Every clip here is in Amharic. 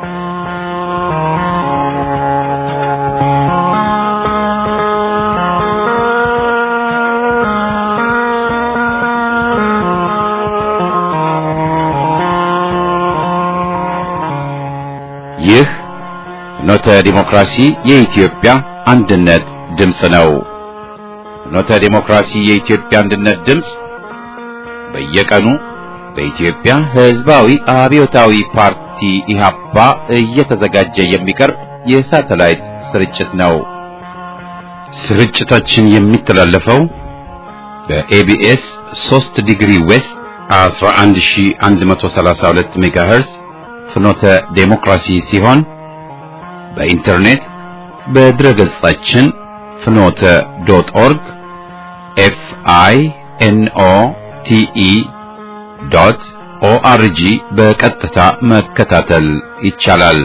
ይህ ፍኖተ ዲሞክራሲ የኢትዮጵያ አንድነት ድምፅ ነው። ፍኖተ ዲሞክራሲ የኢትዮጵያ አንድነት ድምፅ በየቀኑ በኢትዮጵያ ሕዝባዊ አብዮታዊ ፓርቲ ኢህአፓ እየተዘጋጀ የሚቀርብ የሳተላይት ስርጭት ነው። ስርጭታችን የሚተላለፈው በኤቢኤስ 3 ዲግሪ ዌስት 11132 ሜጋሄርዝ ፍኖተ ዴሞክራሲ ሲሆን በኢንተርኔት በድረ ገጻችን ፍኖተ ዶት ኦርግ ኤፍ አይ ኤን ኦ ቲ ኢ ዶት ኦአርጂ በቀጥታ መከታተል ይቻላል።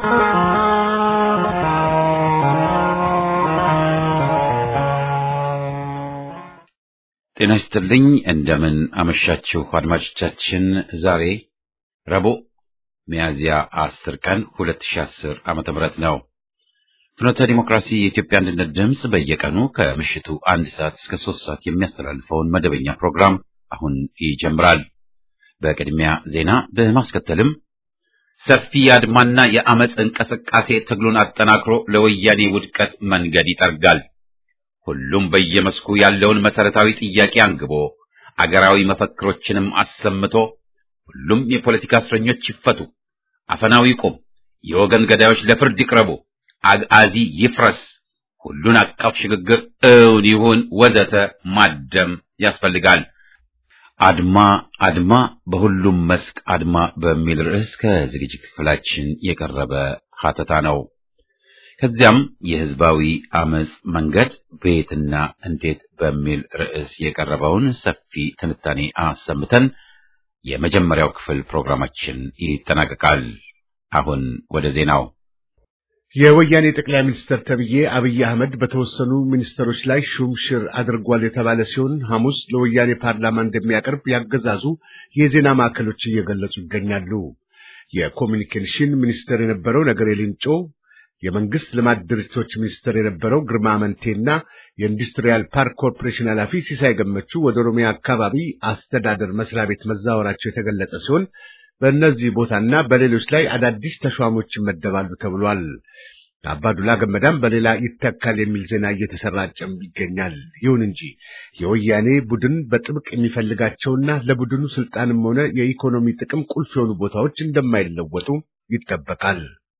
ጤና ይስጥልኝ። እንደምን አመሻችሁ አድማጮቻችን። ዛሬ ረቡዕ ሚያዝያ 10 ቀን 2010 ዓመተ ምህረት ነው። ፍኖተ ዲሞክራሲ የኢትዮጵያ አንድነት ድምፅ በየቀኑ ከምሽቱ አንድ ሰዓት እስከ ሶስት ሰዓት የሚያስተላልፈውን መደበኛ ፕሮግራም አሁን ይጀምራል። በቅድሚያ ዜና በማስከተልም ሰፊ የአድማና የአመፅ እንቅስቃሴ ትግሉን አጠናክሮ ለወያኔ ውድቀት መንገድ ይጠርጋል። ሁሉም በየመስኩ ያለውን መሰረታዊ ጥያቄ አንግቦ አገራዊ መፈክሮችንም አሰምቶ ሁሉም የፖለቲካ እስረኞች ይፈቱ፣ አፈናው ይቁም፣ የወገን ገዳዮች ለፍርድ ይቅረቡ፣ አግአዚ ይፍረስ፣ ሁሉን አቀፍ ሽግግር እውን ይሁን ወዘተ ማደም ያስፈልጋል። አድማ አድማ በሁሉም መስክ አድማ በሚል ርዕስ ከዝግጅት ክፍላችን የቀረበ ሀተታ ነው። ከዚያም የህዝባዊ አመፅ መንገድ በየትና እንዴት በሚል ርዕስ የቀረበውን ሰፊ ትንታኔ አሰምተን የመጀመሪያው ክፍል ፕሮግራማችን ይጠናቀቃል። አሁን ወደ ዜናው። የወያኔ ጠቅላይ ሚኒስትር ተብዬ አብይ አህመድ በተወሰኑ ሚኒስትሮች ላይ ሹምሽር አድርጓል የተባለ ሲሆን ሐሙስ ለወያኔ ፓርላማ እንደሚያቀርብ ያገዛዙ የዜና ማዕከሎች እየገለጹ ይገኛሉ። የኮሚኒኬሽን ሚኒስትር የነበረው ነገሬ ሌንጮ የመንግስት ልማት ድርጅቶች ሚኒስትር የነበረው ግርማ አመንቴና የኢንዱስትሪያል ፓርክ ኮርፖሬሽን ኃላፊ ሲሳይ ገመቹ ወደ ኦሮሚያ አካባቢ አስተዳደር መስሪያ ቤት መዛወራቸው የተገለጸ ሲሆን በእነዚህ ቦታና በሌሎች ላይ አዳዲስ ተሿሞች ይመደባሉ ተብሏል። አባዱላ ገመዳም በሌላ ይተካል የሚል ዜና እየተሰራጨም ይገኛል። ይሁን እንጂ የወያኔ ቡድን በጥብቅ የሚፈልጋቸውና ለቡድኑ ስልጣንም ሆነ የኢኮኖሚ ጥቅም ቁልፍ የሆኑ ቦታዎች እንደማይለወጡ ይጠበቃል።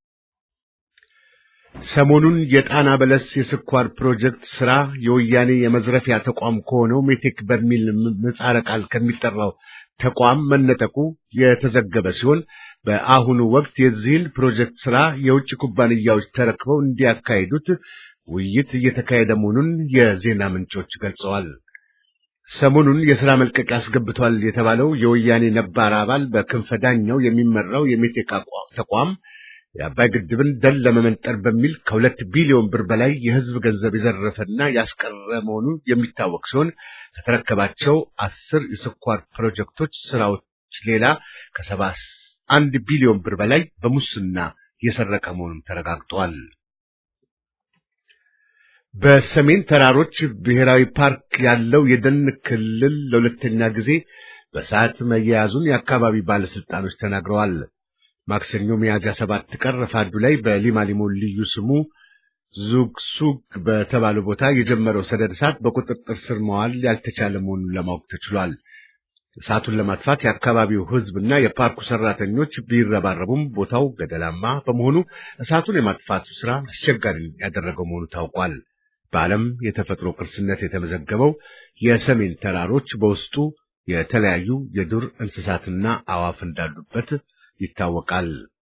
ሰሞኑን የጣና በለስ የስኳር ፕሮጀክት ስራ የወያኔ የመዝረፊያ ተቋም ከሆነው ሜቴክ በሚል ምህጻረ ቃል ከሚጠራው ተቋም መነጠቁ የተዘገበ ሲሆን በአሁኑ ወቅት የዚህን ፕሮጀክት ስራ የውጭ ኩባንያዎች ተረክበው እንዲያካሂዱት ውይይት እየተካሄደ መሆኑን የዜና ምንጮች ገልጸዋል። ሰሞኑን የሥራ መልቀቂያ አስገብቷል የተባለው የወያኔ ነባር አባል በክንፈ ዳኘው የሚመራው የሜቴክ ተቋም የአባይ ግድብን ደን ለመመንጠር በሚል ከሁለት ቢሊዮን ብር በላይ የሕዝብ ገንዘብ የዘረፈና ያስቀረ መሆኑ የሚታወቅ ሲሆን ከተረከባቸው አስር የስኳር ፕሮጀክቶች ስራዎች ሌላ ከሰባ አንድ ቢሊዮን ብር በላይ በሙስና የሰረቀ መሆኑም ተረጋግጧል። በሰሜን ተራሮች ብሔራዊ ፓርክ ያለው የደን ክልል ለሁለተኛ ጊዜ በሰዓት መያያዙን የአካባቢ ባለስልጣኖች ተናግረዋል። ማክሰኞ ሚያዝያ ሰባት ቀን ረፋዱ ላይ በሊማሊሞ ልዩ ስሙ ዙግሱግ በተባለ ቦታ የጀመረው ሰደድ እሳት በቁጥጥር ስር መዋል ያልተቻለ መሆኑን ለማወቅ ተችሏል። እሳቱን ለማጥፋት የአካባቢው ሕዝብና የፓርኩ ሰራተኞች ቢረባረቡም ቦታው ገደላማ በመሆኑ እሳቱን የማጥፋቱ ስራ አስቸጋሪ ያደረገው መሆኑ ታውቋል። በዓለም የተፈጥሮ ቅርስነት የተመዘገበው የሰሜን ተራሮች በውስጡ የተለያዩ የዱር እንስሳትና አዋፍ እንዳሉበት ይታወቃል።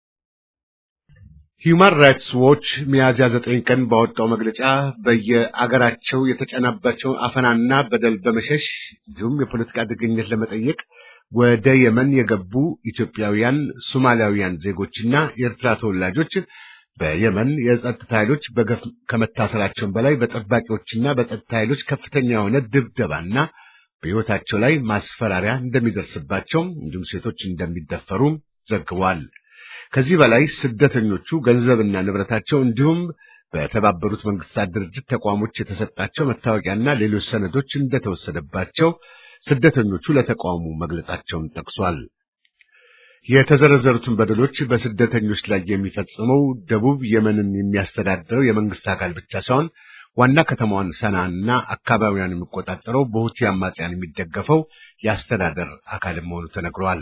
ሂዩማን ራይትስ ዎች ሚያዝያ ዘጠኝ ቀን ባወጣው መግለጫ በየአገራቸው የተጫናባቸው አፈናና በደል በመሸሽ እንዲሁም የፖለቲካ ጥገኝነት ለመጠየቅ ወደ የመን የገቡ ኢትዮጵያውያን፣ ሶማሊያውያን ዜጎችና የኤርትራ ተወላጆች በየመን የጸጥታ ኃይሎች በገፍ ከመታሰራቸውን በላይ በጠባቂዎችና በጸጥታ ኃይሎች ከፍተኛ የሆነ ድብደባና በሕይወታቸው ላይ ማስፈራሪያ እንደሚደርስባቸው እንዲሁም ሴቶች እንደሚደፈሩ ዘግቧል። ከዚህ በላይ ስደተኞቹ ገንዘብና ንብረታቸው እንዲሁም በተባበሩት መንግስታት ድርጅት ተቋሞች የተሰጣቸው መታወቂያና ሌሎች ሰነዶች እንደተወሰደባቸው ስደተኞቹ ለተቋሙ መግለጻቸውን ጠቅሷል። የተዘረዘሩትን በደሎች በስደተኞች ላይ የሚፈጽመው ደቡብ የመንን የሚያስተዳድረው የመንግስት አካል ብቻ ሳይሆን ዋና ከተማዋን ሰናና አካባቢዋን የሚቆጣጠረው በሁቲ አማጽያን የሚደገፈው የአስተዳደር አካል መሆኑ ተነግሯል።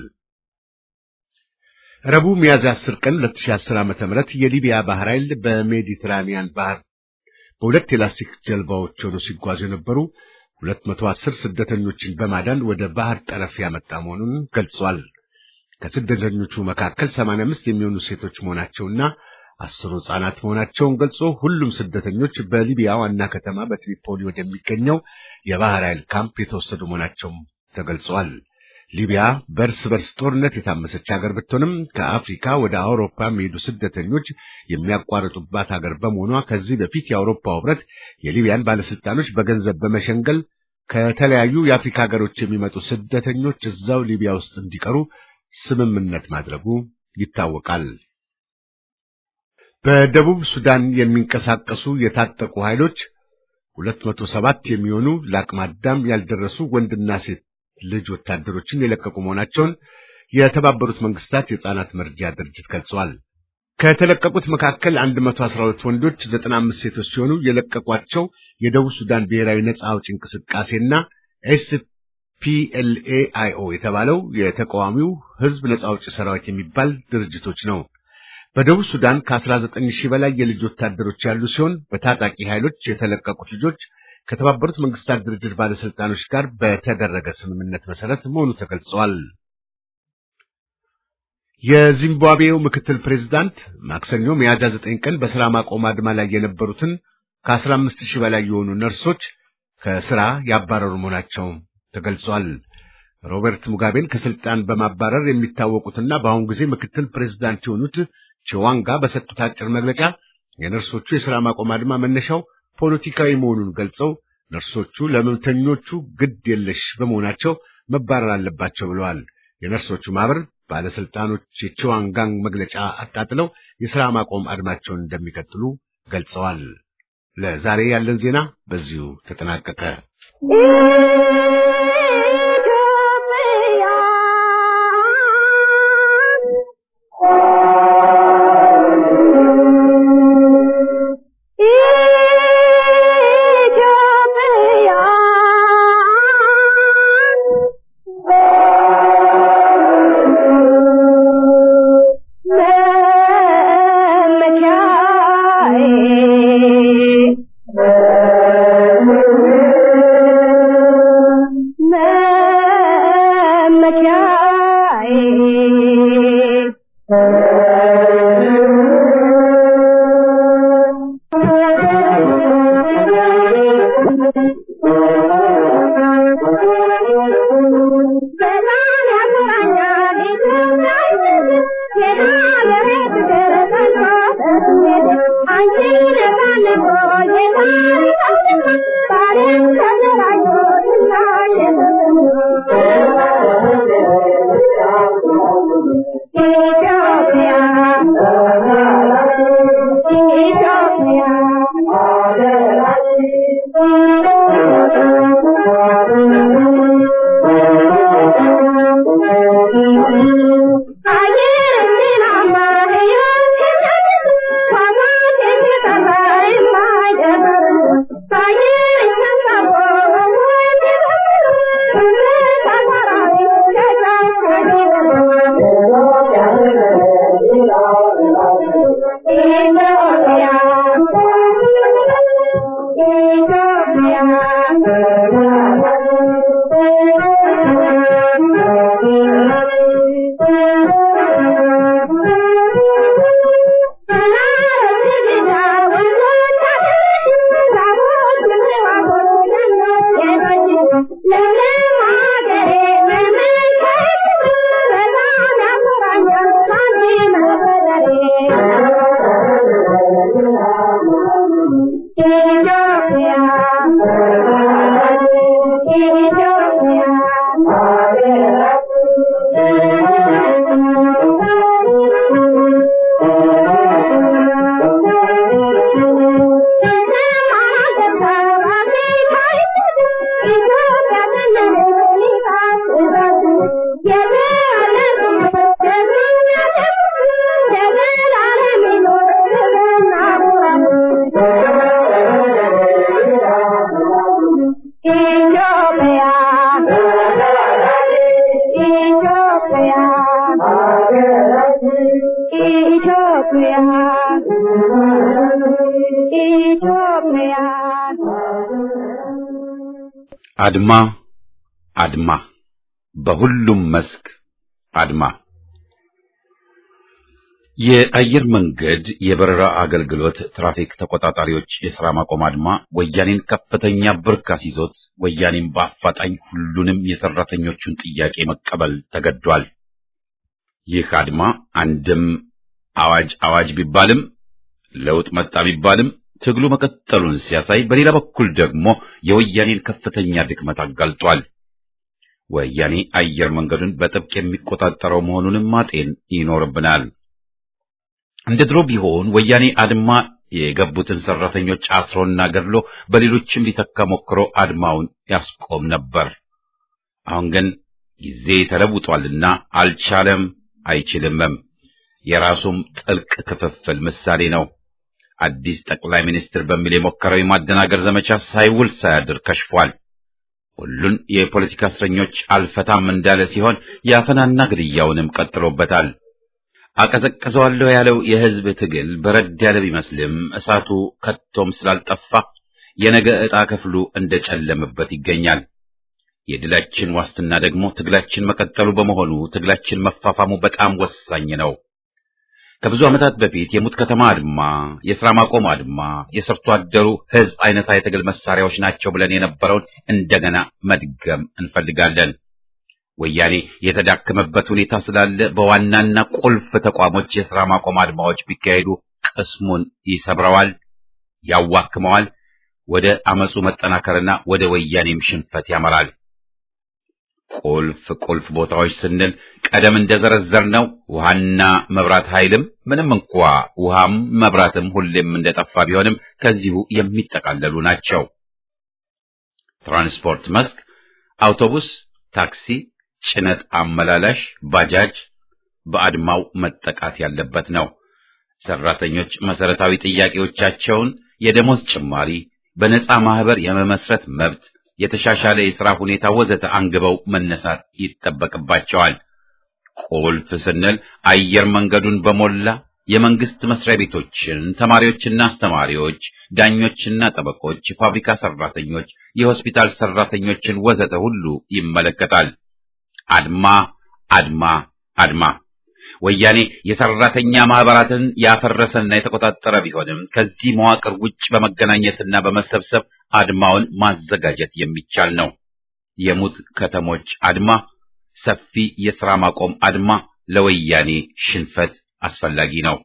ረቡዕ ሚያዝያ 10 ቀን 2010 ዓ.ም የሊቢያ ባህር ኃይል በሜዲትራኒያን ባህር በሁለት የላስቲክ ጀልባዎች ሆነው ሲጓዙ የነበሩ 210 ስደተኞችን በማዳን ወደ ባህር ጠረፍ ያመጣ መሆኑን ገልጿል። ከስደተኞቹ መካከል 85 የሚሆኑ ሴቶች መሆናቸውና አስሩ ሕፃናት መሆናቸውን ገልጾ ሁሉም ስደተኞች በሊቢያ ዋና ከተማ በትሪፖሊ ወደሚገኘው የባህር ኃይል ካምፕ የተወሰዱ መሆናቸውም ተገልጿል። ሊቢያ በእርስ በርስ ጦርነት የታመሰች ሀገር ብትሆንም ከአፍሪካ ወደ አውሮፓ የሚሄዱ ስደተኞች የሚያቋርጡባት ሀገር በመሆኗ ከዚህ በፊት የአውሮፓ ሕብረት የሊቢያን ባለስልጣኖች በገንዘብ በመሸንገል ከተለያዩ የአፍሪካ ሀገሮች የሚመጡ ስደተኞች እዛው ሊቢያ ውስጥ እንዲቀሩ ስምምነት ማድረጉ ይታወቃል። በደቡብ ሱዳን የሚንቀሳቀሱ የታጠቁ ኃይሎች 207 የሚሆኑ ለአቅመ አዳም ያልደረሱ ወንድና ሴት ልጅ ወታደሮችን የለቀቁ መሆናቸውን የተባበሩት መንግስታት የሕፃናት መርጃ ድርጅት ገልጿል። ከተለቀቁት መካከል 112 ወንዶች፣ 95 ሴቶች ሲሆኑ የለቀቋቸው የደቡብ ሱዳን ብሔራዊ ነጻ አውጪ እንቅስቃሴና ኤስፒኤልኤአይኦ የተባለው የተቃዋሚው ህዝብ ነጻ አውጪ ሰራዊት የሚባል ድርጅቶች ነው። በደቡብ ሱዳን ከ19 ሺህ በላይ የልጅ ወታደሮች ያሉ ሲሆን በታጣቂ ኃይሎች የተለቀቁት ልጆች ከተባበሩት መንግስታት ድርጅት ባለስልጣኖች ጋር በተደረገ ስምምነት መሰረት መሆኑ ተገልጿል። የዚምባብዌው ምክትል ፕሬዝዳንት ማክሰኞ ሚያዝያ 9 ቀን በስራ ማቆም አድማ ላይ የነበሩትን ከ15 ሺህ በላይ የሆኑ ነርሶች ከስራ ያባረሩ መሆናቸው ተገልጿል። ሮበርት ሙጋቤን ከስልጣን በማባረር የሚታወቁትና በአሁኑ ጊዜ ምክትል ፕሬዝዳንት የሆኑት ቺዋንጋ በሰጡት አጭር መግለጫ የነርሶቹ የሥራ ማቆም አድማ መነሻው ፖለቲካዊ መሆኑን ገልጸው ነርሶቹ ለመብተኞቹ ግድ የለሽ በመሆናቸው መባረር አለባቸው ብለዋል። የነርሶቹ ማህበር ባለስልጣኖች የቺዋንጋን መግለጫ አጣጥለው የሥራ ማቆም አድማቸውን እንደሚቀጥሉ ገልጸዋል። ለዛሬ ያለን ዜና በዚሁ ተጠናቀቀ። ኢትዮጵያ ኢትዮጵያ ኢትዮጵያ አድማ አድማ በሁሉም መስክ አድማ የአየር መንገድ የበረራ አገልግሎት ትራፊክ ተቆጣጣሪዎች የሥራ ማቆም አድማ ወያኔን ከፍተኛ ብርክ አስይዞት ወያኔን በአፋጣኝ ሁሉንም የሠራተኞቹን ጥያቄ መቀበል ተገዷል። ይህ አድማ አንድም አዋጅ አዋጅ ቢባልም ለውጥ መጣ ቢባልም ትግሉ መቀጠሉን ሲያሳይ፣ በሌላ በኩል ደግሞ የወያኔን ከፍተኛ ድክመት አጋልጧል። ወያኔ አየር መንገዱን በጥብቅ የሚቆጣጠረው መሆኑንም ማጤን ይኖርብናል። እንደ ድሮ ቢሆን ወያኔ አድማ የገቡትን ሰራተኞች አስሮና ገድሎ በሌሎችም ሊተካ ሞክሮ አድማውን ያስቆም ነበር። አሁን ግን ጊዜ ተለውጧልና አልቻለም፣ አይችልምም። የራሱም ጥልቅ ክፍፍል ምሳሌ ነው። አዲስ ጠቅላይ ሚኒስትር በሚል የሞከረው የማደናገር ዘመቻ ሳይውል ሳያድር ከሽፏል። ሁሉን የፖለቲካ እስረኞች አልፈታም እንዳለ ሲሆን የአፈናና ግድያውንም ቀጥሎበታል። አቀዘቅዘዋለሁ ያለው የሕዝብ ትግል በረድ ያለ ቢመስልም እሳቱ ከቶም ስላልጠፋ የነገ ዕጣ ክፍሉ እንደጨለመበት ይገኛል። የድላችን ዋስትና ደግሞ ትግላችን መቀጠሉ በመሆኑ ትግላችን መፋፋሙ በጣም ወሳኝ ነው። ከብዙ ዓመታት በፊት የሙት ከተማ አድማ፣ የሥራ ማቆም አድማ፣ የሰርቶ አደሩ ሕዝብ አይነታ የትግል መሳሪያዎች ናቸው ብለን የነበረውን እንደገና መድገም እንፈልጋለን። ወያኔ የተዳከመበት ሁኔታ ስላለ በዋናና ቁልፍ ተቋሞች የሥራ ማቆም አድማዎች ቢካሄዱ ቅስሙን ይሰብረዋል፣ ያዋክመዋል፣ ወደ አመፁ መጠናከርና ወደ ወያኔም ሽንፈት ያመራል። ቁልፍ ቁልፍ ቦታዎች ስንል ቀደም እንደዘረዘርነው ውሃና መብራት ኃይልም ምንም እንኳ ውሃም መብራትም ሁሌም እንደጠፋ ቢሆንም ከዚሁ የሚጠቃለሉ ናቸው። ትራንስፖርት መስክ አውቶቡስ፣ ታክሲ ጭነት አመላላሽ ባጃጅ በአድማው መጠቃት ያለበት ነው። ሰራተኞች መሰረታዊ ጥያቄዎቻቸውን የደሞዝ ጭማሪ፣ በነፃ ማህበር የመመስረት መብት፣ የተሻሻለ የሥራ ሁኔታ ወዘተ አንግበው መነሳት ይጠበቅባቸዋል። ቁልፍ ስንል አየር መንገዱን በሞላ የመንግስት መስሪያ ቤቶችን፣ ተማሪዎችና አስተማሪዎች፣ ዳኞችና ጠበቆች፣ ፋብሪካ ሰራተኞች፣ የሆስፒታል ሰራተኞችን ወዘተ ሁሉ ይመለከታል። አድማ አድማ አድማ። ወያኔ የሰራተኛ ማህበራትን ያፈረሰና የተቆጣጠረ ቢሆንም ከዚህ መዋቅር ውጭ በመገናኘትና በመሰብሰብ አድማውን ማዘጋጀት የሚቻል ነው። የሙት ከተሞች አድማ፣ ሰፊ የሥራ ማቆም አድማ ለወያኔ ሽንፈት አስፈላጊ ነው።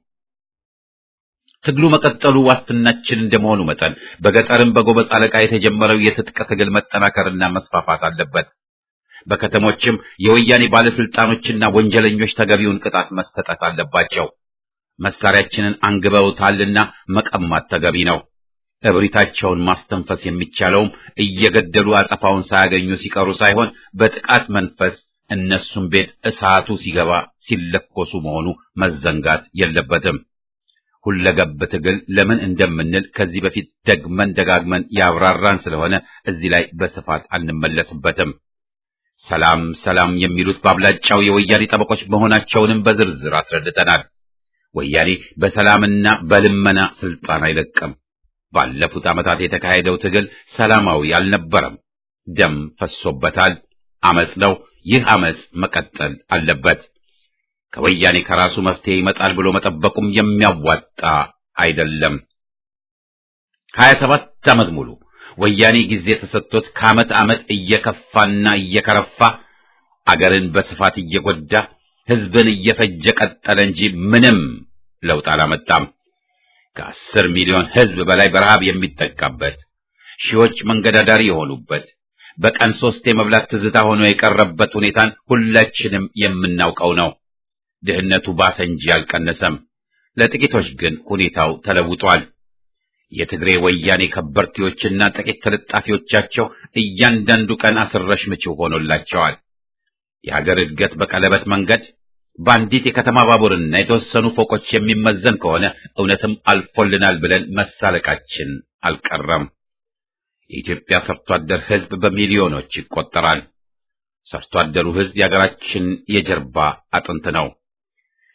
ትግሉ መቀጠሉ ዋስትናችን እንደመሆኑ መጠን በገጠርም በጎበዝ አለቃ የተጀመረው የትጥቅ ትግል መጠናከርና መስፋፋት አለበት። በከተሞችም የወያኔ ባለስልጣኖችና ወንጀለኞች ተገቢውን ቅጣት መሰጠት አለባቸው። መሳሪያችንን አንግበውታልና መቀማት ተገቢ ነው። እብሪታቸውን ማስተንፈስ የሚቻለውም እየገደሉ አጸፋውን ሳያገኙ ሲቀሩ ሳይሆን በጥቃት መንፈስ እነሱም ቤት እሳቱ ሲገባ ሲለኮሱ መሆኑ መዘንጋት የለበትም። ሁለገብ ትግል ለምን እንደምንል ከዚህ በፊት ደግመን ደጋግመን ያብራራን ስለሆነ እዚህ ላይ በስፋት አንመለስበትም። ሰላም ሰላም የሚሉት በአብላጫው የወያኔ ጠበቆች መሆናቸውንም በዝርዝር አስረድተናል። ወያኔ በሰላምና በልመና ስልጣን አይለቅም። ባለፉት ዓመታት የተካሄደው ትግል ሰላማዊ አልነበረም። ደም ፈሶበታል። አመጽ ነው። ይህ አመጽ መቀጠል አለበት። ከወያኔ ከራሱ መፍትሄ ይመጣል ብሎ መጠበቁም የሚያዋጣ አይደለም። ሀያ ሰባት ዓመት ሙሉ ወያኔ ጊዜ ተሰጥቶት ከዓመት ዓመት እየከፋና እየከረፋ አገርን በስፋት እየጎዳ ሕዝብን እየፈጀ ቀጠለ እንጂ ምንም ለውጥ አላመጣም። ከአስር ሚሊዮን ሕዝብ በላይ በረሃብ የሚጠቃበት፣ ሺዎች መንገድ አዳሪ የሆኑበት፣ በቀን ሶስት የመብላት ትዝታ ሆኖ የቀረበት ሁኔታን ሁላችንም የምናውቀው ነው። ድህነቱ ባሰ እንጂ አልቀነሰም። ለጥቂቶች ግን ሁኔታው ተለውጧል። የትግሬ ወያኔ ከበርቴዎችና ጥቂት ተለጣፊዎቻቸው እያንዳንዱ ቀን አስረሽ ምችው ሆኖላቸዋል። የሀገር እድገት በቀለበት መንገድ በአንዲት የከተማ ባቡርና የተወሰኑ ፎቆች የሚመዘን ከሆነ እውነትም አልፎልናል ብለን መሳለቃችን አልቀረም። የኢትዮጵያ ሰርቶ አደር ሕዝብ በሚሊዮኖች ይቆጠራል። ሰርቶ አደሩ ሕዝብ የሀገራችን የጀርባ አጥንት ነው።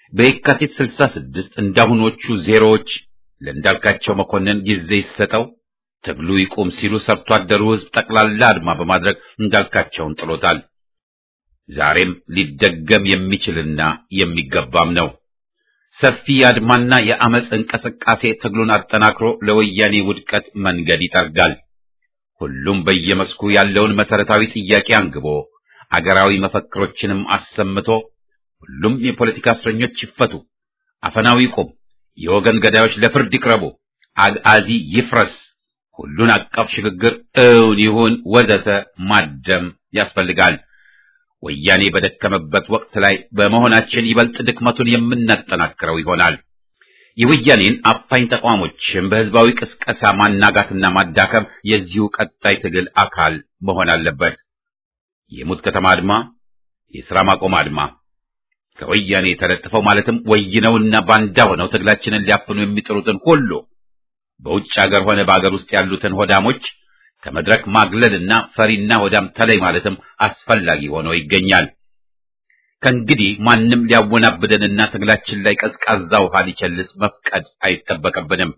በየካቲት 66 እንዳሁኖቹ ዜሮዎች ለእንዳልካቸው መኮንን ጊዜ ይሰጠው ትግሉ ይቁም ሲሉ ሰርቶ አደሩ ሕዝብ ጠቅላላ አድማ በማድረግ እንዳልካቸውን ጥሎታል። ዛሬም ሊደገም የሚችልና የሚገባም ነው። ሰፊ የአድማና የአመፅ እንቅስቃሴ ትግሉን አጠናክሮ ለወያኔ ውድቀት መንገድ ይጠርጋል። ሁሉም በየመስኩ ያለውን መሰረታዊ ጥያቄ አንግቦ አገራዊ መፈክሮችንም አሰምቶ ሁሉም የፖለቲካ እስረኞች ይፈቱ፣ አፈናው ይቁም፣ የወገን ገዳዮች ለፍርድ ይቅረቡ፣ አግአዚ ይፍረስ፣ ሁሉን አቀፍ ሽግግር እውን ይሁን ወዘተ ማደም ያስፈልጋል። ወያኔ በደከመበት ወቅት ላይ በመሆናችን ይበልጥ ድክመቱን የምናጠናክረው ይሆናል። የወያኔን አፋኝ ተቋሞችን በህዝባዊ ቅስቀሳ ማናጋትና ማዳከም የዚሁ ቀጣይ ትግል አካል መሆን አለበት። የሙት ከተማ አድማ፣ የሥራ ማቆም አድማ ከወያኔ ተለጥፈው ማለትም ወይነውና ባንዳ ሆነው ትግላችንን ሊያፍኑ የሚጥሩትን ሁሉ በውጭ ሀገር ሆነ በአገር ውስጥ ያሉትን ሆዳሞች ከመድረክ ማግለልና ፈሪና ሆዳም ተለይ ማለትም አስፈላጊ ሆኖ ይገኛል። ከእንግዲህ ማንም ሊያወናብደንና ትግላችን ላይ ቀዝቃዛ ውሃ ሊቸልስ መፍቀድ አይጠበቅብንም።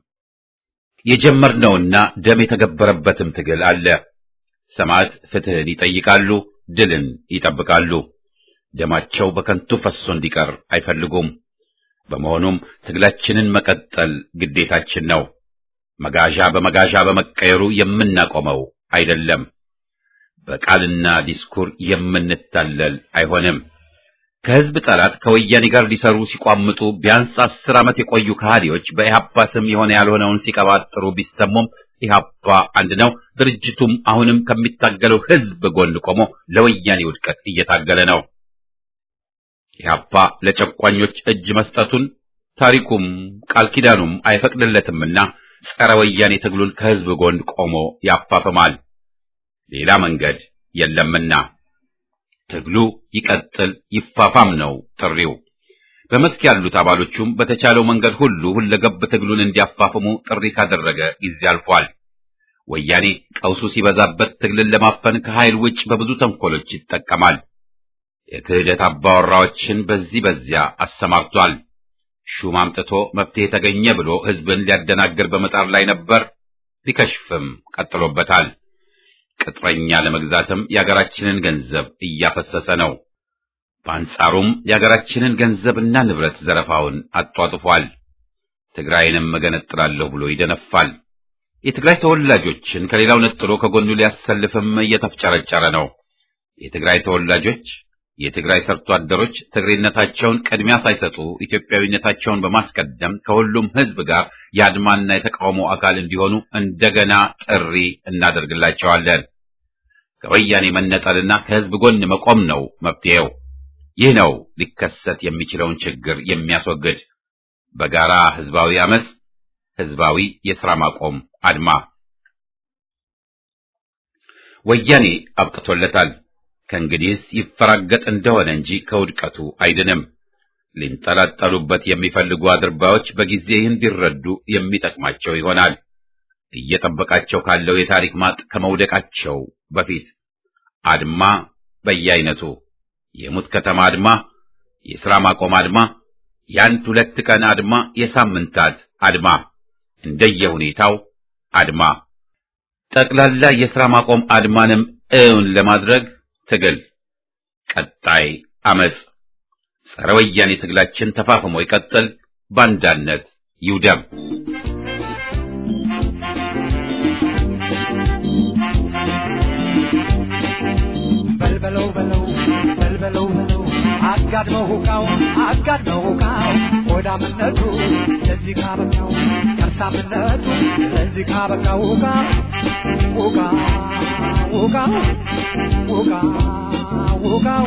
የጀመርነውና ደም የተገበረበትም ትግል አለ። ሰማዕት ፍትህን ይጠይቃሉ፣ ድልን ይጠብቃሉ። ደማቸው በከንቱ ፈሶ እንዲቀር አይፈልጉም። በመሆኑም ትግላችንን መቀጠል ግዴታችን ነው። መጋዣ በመጋዣ በመቀየሩ የምናቆመው አይደለም። በቃልና ዲስኩር የምንታለል አይሆንም። ከህዝብ ጠላት ከወያኔ ጋር ሊሰሩ ሲቋምጡ ቢያንስ አስር ዓመት የቆዩ ከሃዲዎች በኢህአፓ ስም የሆነ ያልሆነውን ሲቀባጥሩ ቢሰሙም ኢህአፓ አንድ ነው። ድርጅቱም አሁንም ከሚታገለው ህዝብ ጎን ቆሞ ለወያኔ ውድቀት እየታገለ ነው። ኢህአፓ ለጨቋኞች እጅ መስጠቱን ታሪኩም ቃል ኪዳኑም አይፈቅድለትምና ጸረ ወያኔ ትግሉን ከህዝብ ጎን ቆሞ ያፋፍማል። ሌላ መንገድ የለምና ትግሉ ይቀጥል ይፋፋም ነው ጥሪው። በመስክ ያሉት አባሎቹም በተቻለው መንገድ ሁሉ ሁለገብ ትግሉን እንዲያፋፍሙ ጥሪ ካደረገ ጊዜ አልፏል። ወያኔ ቀውሱ ሲበዛበት ትግልን ለማፈን ከኃይል ውጭ በብዙ ተንኮሎች ይጠቀማል። የክህደት አባወራዎችን በዚህ በዚያ አሰማርቷል። ሹም አምጥቶ መፍትሄ ተገኘ ብሎ ህዝብን ሊያደናግር በመጣር ላይ ነበር። ሊከሽፍም ቀጥሎበታል። ቅጥረኛ ለመግዛትም የአገራችንን ገንዘብ እያፈሰሰ ነው። በአንጻሩም የአገራችንን ገንዘብና ንብረት ዘረፋውን አጧጥፏል። ትግራይንም እገነጥላለሁ ብሎ ይደነፋል። የትግራይ ተወላጆችን ከሌላው ነጥሎ ከጎኑ ሊያሰልፍም እየተፍጨረጨረ ነው። የትግራይ ተወላጆች የትግራይ ሰርቶ አደሮች ትግሬነታቸውን ቅድሚያ ሳይሰጡ ኢትዮጵያዊነታቸውን በማስቀደም ከሁሉም ህዝብ ጋር የአድማና የተቃውሞ አካል እንዲሆኑ እንደገና ጥሪ እናደርግላቸዋለን። ከወያኔ መነጠልና ከህዝብ ጎን መቆም ነው መፍትሄው። ይህ ነው ሊከሰት የሚችለውን ችግር የሚያስወግድ በጋራ ህዝባዊ አመፅ፣ ህዝባዊ የሥራ ማቆም አድማ። ወያኔ አብቅቶለታል። ከእንግዲህስ ይፈራገጥ እንደሆነ እንጂ ከውድቀቱ አይድንም። ሊንጠላጠሉበት የሚፈልጉ አድርባዮች በጊዜ ይህን ቢረዱ የሚጠቅማቸው ይሆናል። እየጠበቃቸው ካለው የታሪክ ማጥ ከመውደቃቸው በፊት አድማ በየአይነቱ የሙት ከተማ አድማ፣ የሥራ ማቆም አድማ፣ የአንድ ሁለት ቀን አድማ፣ የሳምንታት አድማ፣ እንደየሁኔታው አድማ፣ ጠቅላላ የሥራ ማቆም አድማንም እውን ለማድረግ ትግል፣ ቀጣይ አመፅ፣ ጸረ ወያኔ ትግላችን ተፋፍሞ ይቀጥል፣ ባንዳነት ይውደም። በልበለው በለው በልበለው በለው አጋድመው ሁቃው አጋድመው ሁቃው ሆዳምነቱ ለዚህ ካበቃው ከርሳምነቱ ለዚህ ካበቃው ሁቃ ሁቃ ሁቃው ሁቃ ሁቃው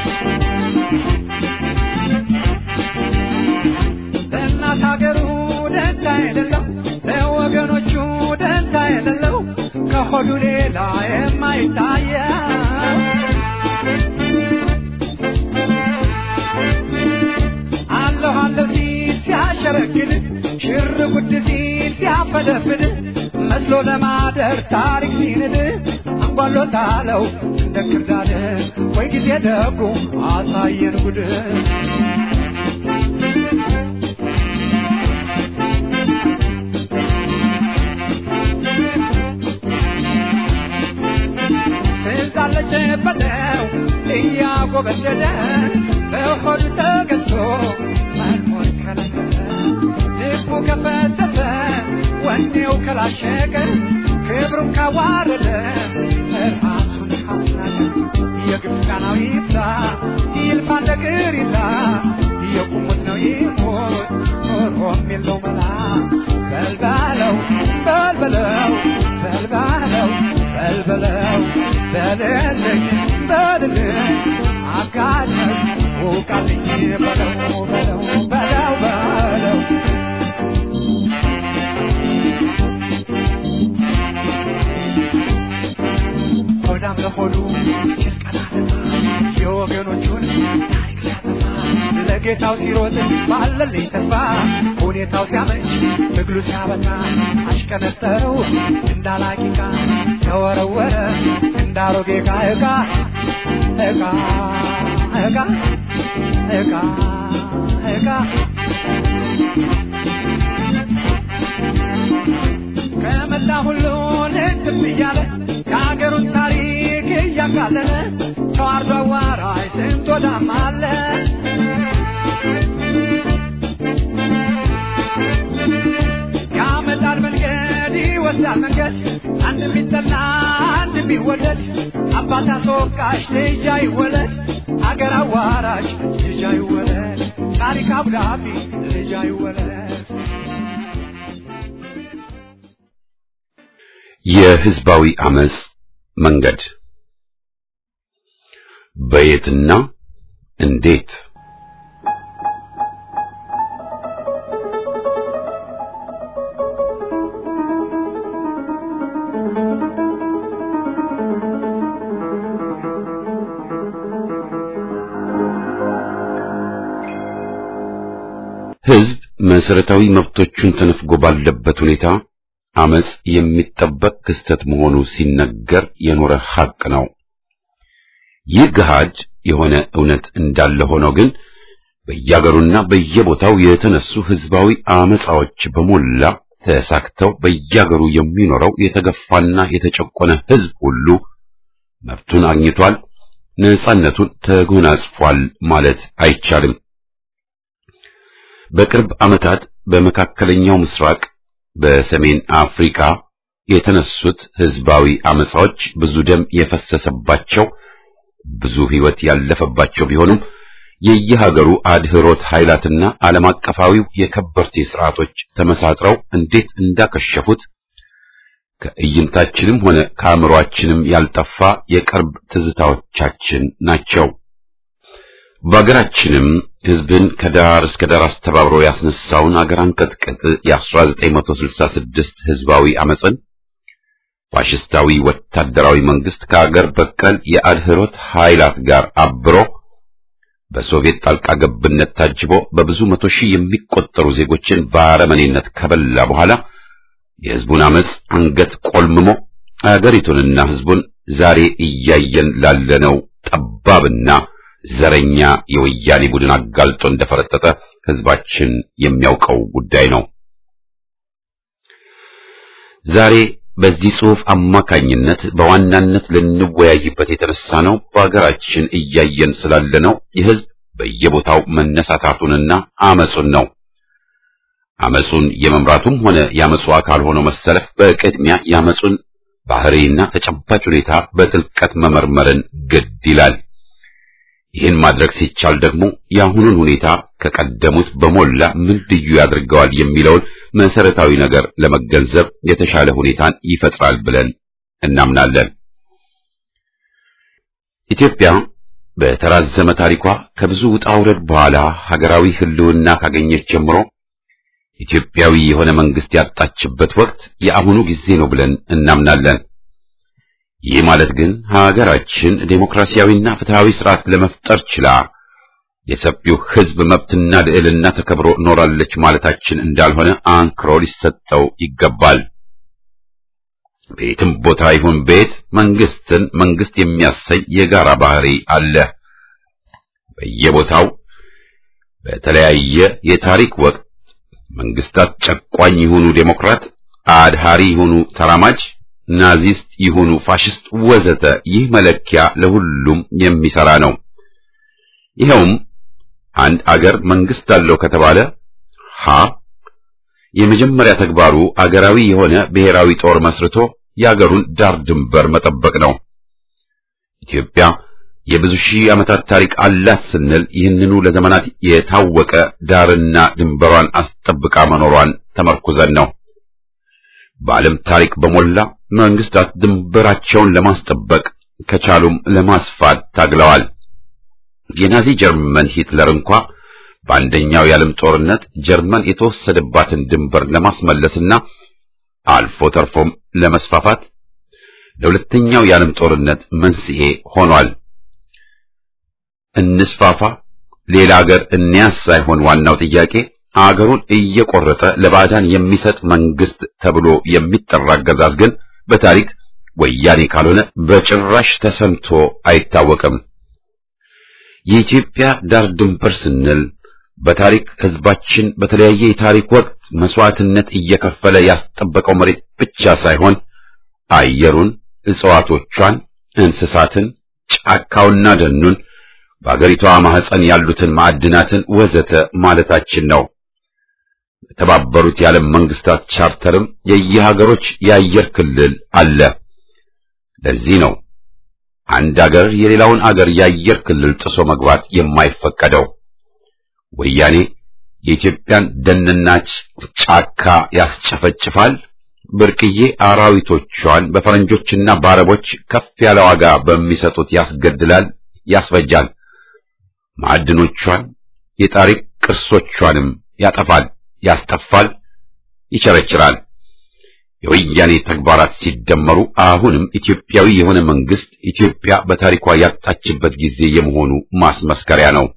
ለእናት ሀገሩ ደንታ የሌለው ለወገኖቹ ደንታ የሌለው ከሆዱ ሌላ የማይታየው አለሁ አለሁ ሲል ሲያሸረግድ ሽር ጉድ ሲል ሲያፈደፍድ መስሎ ለማደር ታሪክ ሲንድ አንጓሎታለው እንደ ክርዳድ ወይ ጊዜ ደጉ አሳየን ጉድ እያጨበጠው እያጎበደደ በሆዱ ተገዝቶ መኖር ከለከለ ልቡ ከፈተተ ወኔው ከላሸቀ ክብሩን ካዋረደ ራሱን ካስናቀ የግብፃናዊ ይብዛ ይልፋ ነገር ይላ የቁሙት ነው ይሞት ኖሮም የለው መላ በልባለው በልበለው በልባለው በልበለው በልልኝ በልልኝ አጋለኝ ውቃልኝ በለው በለው በለው በለው ሆዳም ለሆዱ ጭንቀና የወገኖቹን ታሪክ ሲያጠፋ ለጌታው ሲሮጥ ባለልኝ ተስፋ ሁኔታው ሲያመች ትግሉ ሲያበቃ አሽቀነጠረው እንዳላቂቃ ተወረወረ እንዳሮጌ ዕቃ ዕቃ ዕቃ ዕቃ ዕቃ ዕቃ ከመላ ሁሉ ልትብ እያለ የሀገሩን ታሪክ እያቃለለ ተዋርዶ አዋራጅ ስንት ወዳም አለ ያመጣል መንገድ ይወስዳል መንገድ አንድ ቢጠላ አንድ ቢወደድ አባት አስወቃሽ ልጅ አይወለድ አገር አዋራሽ ልጅ አይወለድ ታሪክ አብዳቢ ልጅ አይወለድ የህዝባዊ አመጽ መንገድ በየትና እንዴት ህዝብ መሰረታዊ መብቶቹን ተነፍጎ ባለበት ሁኔታ አመጽ የሚጠበቅ ክስተት መሆኑ ሲነገር የኖረ ሐቅ ነው። ይህ ገሃድ የሆነ እውነት እንዳለ ሆኖ ግን በየአገሩና በየቦታው የተነሱ ህዝባዊ አመጻዎች በሞላ ተሳክተው በየአገሩ የሚኖረው የተገፋና የተጨቆነ ህዝብ ሁሉ መብቱን አግኝቷል፣ ነጻነቱን ተጎናጽፏል ማለት አይቻልም። በቅርብ ዓመታት በመካከለኛው ምስራቅ በሰሜን አፍሪካ የተነሱት ህዝባዊ አመጻዎች ብዙ ደም የፈሰሰባቸው ብዙ ህይወት ያለፈባቸው ቢሆኑም የየሀገሩ አድህሮት ኃይላትና ዓለም አቀፋዊው የከበርቴ ስርዓቶች ተመሳጥረው እንዴት እንዳከሸፉት ከእይንታችንም ሆነ ከአእምሮአችንም ያልጠፋ የቅርብ ትዝታዎቻችን ናቸው። በአገራችንም ህዝብን ከዳር እስከ ዳር አስተባብሮ ያስነሳውን አገር አንቀጥቅጥ የ1966 ህዝባዊ አመፅን ፋሽስታዊ ወታደራዊ መንግስት ከአገር በቀል የአድህሮት ኃይላት ጋር አብሮ በሶቪየት ጣልቃ ገብነት ታጅቦ በብዙ መቶ ሺህ የሚቆጠሩ ዜጎችን በአረመኔነት ከበላ በኋላ የህዝቡን አመፅ አንገት ቆልምሞ አገሪቱንና ህዝቡን ዛሬ እያየን ላለነው ጠባብና ዘረኛ የወያኔ ቡድን አጋልጦ እንደፈረጠጠ ህዝባችን የሚያውቀው ጉዳይ ነው። ዛሬ በዚህ ጽሑፍ አማካኝነት በዋናነት ልንወያይበት የተነሳ ነው በአገራችን እያየን ስላለነው የህዝብ በየቦታው መነሳታቱንና አመጹን ነው። አመጹን የመምራቱም ሆነ የአመጹ አካል ሆኖ መሰለፍ በቅድሚያ የአመጹን ባህሪና ተጨባጭ ሁኔታ በጥልቀት መመርመርን ግድ ይላል። ይህን ማድረግ ሲቻል ደግሞ የአሁኑን ሁኔታ ከቀደሙት በሞላ ምን ልዩ ያደርገዋል የሚለውን መሰረታዊ ነገር ለመገንዘብ የተሻለ ሁኔታን ይፈጥራል ብለን እናምናለን። ኢትዮጵያ በተራዘመ ታሪኳ ከብዙ ውጣ ውረድ በኋላ ሀገራዊ ህልውና ካገኘች ጀምሮ ኢትዮጵያዊ የሆነ መንግስት ያጣችበት ወቅት የአሁኑ ጊዜ ነው ብለን እናምናለን። ይህ ማለት ግን ሀገራችን ዴሞክራሲያዊና ፍትሃዊ ስርዓት ለመፍጠር ችላ የሰፊው ህዝብ መብትና ልዕልና ተከብሮ ኖራለች ማለታችን እንዳልሆነ አንክሮ ሊሰጠው ይገባል። ቤትም ቦታ ይሁን ቤት መንግስትን መንግስት የሚያሰኝ የጋራ ባህሪ አለ። በየቦታው በተለያየ የታሪክ ወቅት መንግስታት ጨቋኝ ይሁኑ ዴሞክራት፣ አድሃሪ ይሁኑ ተራማጅ፣ ናዚስት ይሁኑ ፋሽስት ወዘተ ይህ መለኪያ ለሁሉም የሚሰራ ነው። ይኸውም አንድ አገር መንግስት አለው ከተባለ ሀ የመጀመሪያ ተግባሩ አገራዊ የሆነ ብሔራዊ ጦር መስርቶ የአገሩን ዳር ድንበር መጠበቅ ነው። ኢትዮጵያ የብዙ ሺህ ዓመታት ታሪክ አላት ስንል ይህንኑ ለዘመናት የታወቀ ዳርና ድንበሯን አስጠብቃ መኖሯን ተመርኩዘን ነው። በዓለም ታሪክ በሞላ መንግስታት ድንበራቸውን ለማስጠበቅ ከቻሉም ለማስፋት ታግለዋል። የናዚ ጀርመን ሂትለር እንኳ በአንደኛው የዓለም ጦርነት ጀርመን የተወሰደባትን ድንበር ለማስመለስና አልፎ ተርፎም ለመስፋፋት ለሁለተኛው የዓለም ጦርነት መንስኤ ሆኗል። እንስፋፋ፣ ሌላ አገር እንያዝ ሳይሆን ዋናው ጥያቄ አገሩን እየቆረጠ ለባዕዳን የሚሰጥ መንግስት ተብሎ የሚጠራ አገዛዝ ግን በታሪክ ወያኔ ካልሆነ በጭራሽ ተሰምቶ አይታወቅም። የኢትዮጵያ ዳር ድንበር ስንል በታሪክ ህዝባችን በተለያየ የታሪክ ወቅት መስዋዕትነት እየከፈለ ያስጠበቀው መሬት ብቻ ሳይሆን አየሩን፣ እጽዋቶቿን፣ እንስሳትን፣ ጫካውና ደኑን በአገሪቷ ማህፀን ያሉትን ማዕድናትን ወዘተ ማለታችን ነው። የተባበሩት የዓለም መንግስታት ቻርተርም የየሀገሮች የአየር ክልል አለ። ለዚህ ነው አንድ አገር የሌላውን አገር የአየር ክልል ጥሶ መግባት የማይፈቀደው። ወያኔ የኢትዮጵያን ደንና ጫካ ያስጨፈጭፋል፣ ብርቅዬ አራዊቶቿን በፈረንጆችና በአረቦች ከፍ ያለ ዋጋ በሚሰጡት ያስገድላል፣ ያስፈጃል። ማዕድኖቿን የታሪክ ቅርሶቿንም ያጠፋል፣ ያስጠፋል፣ ይቸረችራል። የወያኔ ተግባራት ሲደመሩ አሁንም ኢትዮጵያዊ የሆነ መንግስት ኢትዮጵያ በታሪኳ ያጣችበት ጊዜ የመሆኑ ማስመስከሪያ ነው።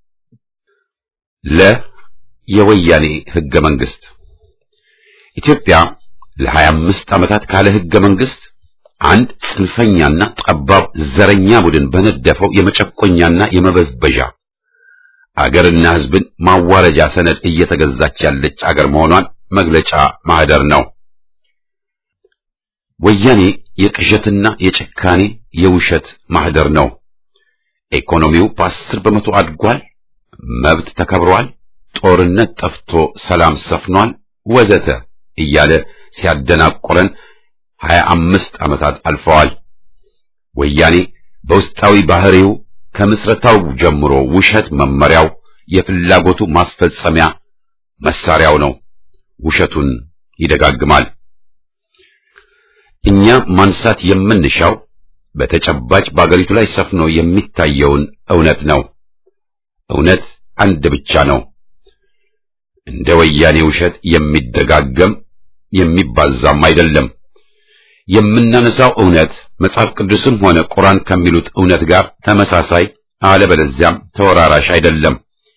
ለ የወያኔ ህገ መንግስት ኢትዮጵያ ለሀያ አምስት ዓመታት ካለ ህገ መንግስት አንድ ጽንፈኛና ጠባብ ዘረኛ ቡድን በነደፈው የመጨቆኛና የመበዝበዣ አገርና ህዝብን ማዋረጃ ሰነድ እየተገዛች ያለች አገር መሆኗን መግለጫ ማህደር ነው። ወያኔ የቅዠትና የጭካኔ የውሸት ማህደር ነው። ኢኮኖሚው በአስር በመቶ አድጓል፣ መብት ተከብሯል፣ ጦርነት ጠፍቶ ሰላም ሰፍኗል፣ ወዘተ እያለ ሲያደናቆረን ሀያ አምስት ዓመታት አልፈዋል። ወያኔ በውስጣዊ ባህሪው ከምስረታው ጀምሮ ውሸት መመሪያው፣ የፍላጎቱ ማስፈጸሚያ መሳሪያው ነው። ውሸቱን ይደጋግማል። እኛ ማንሳት የምንሻው በተጨባጭ በአገሪቱ ላይ ሰፍኖ የሚታየውን እውነት ነው። እውነት አንድ ብቻ ነው። እንደ ወያኔ ውሸት የሚደጋገም የሚባዛም አይደለም። የምናነሳው እውነት መጽሐፍ ቅዱስም ሆነ ቁርአን ከሚሉት እውነት ጋር ተመሳሳይ አለበለዚያም ተወራራሽ አይደለም።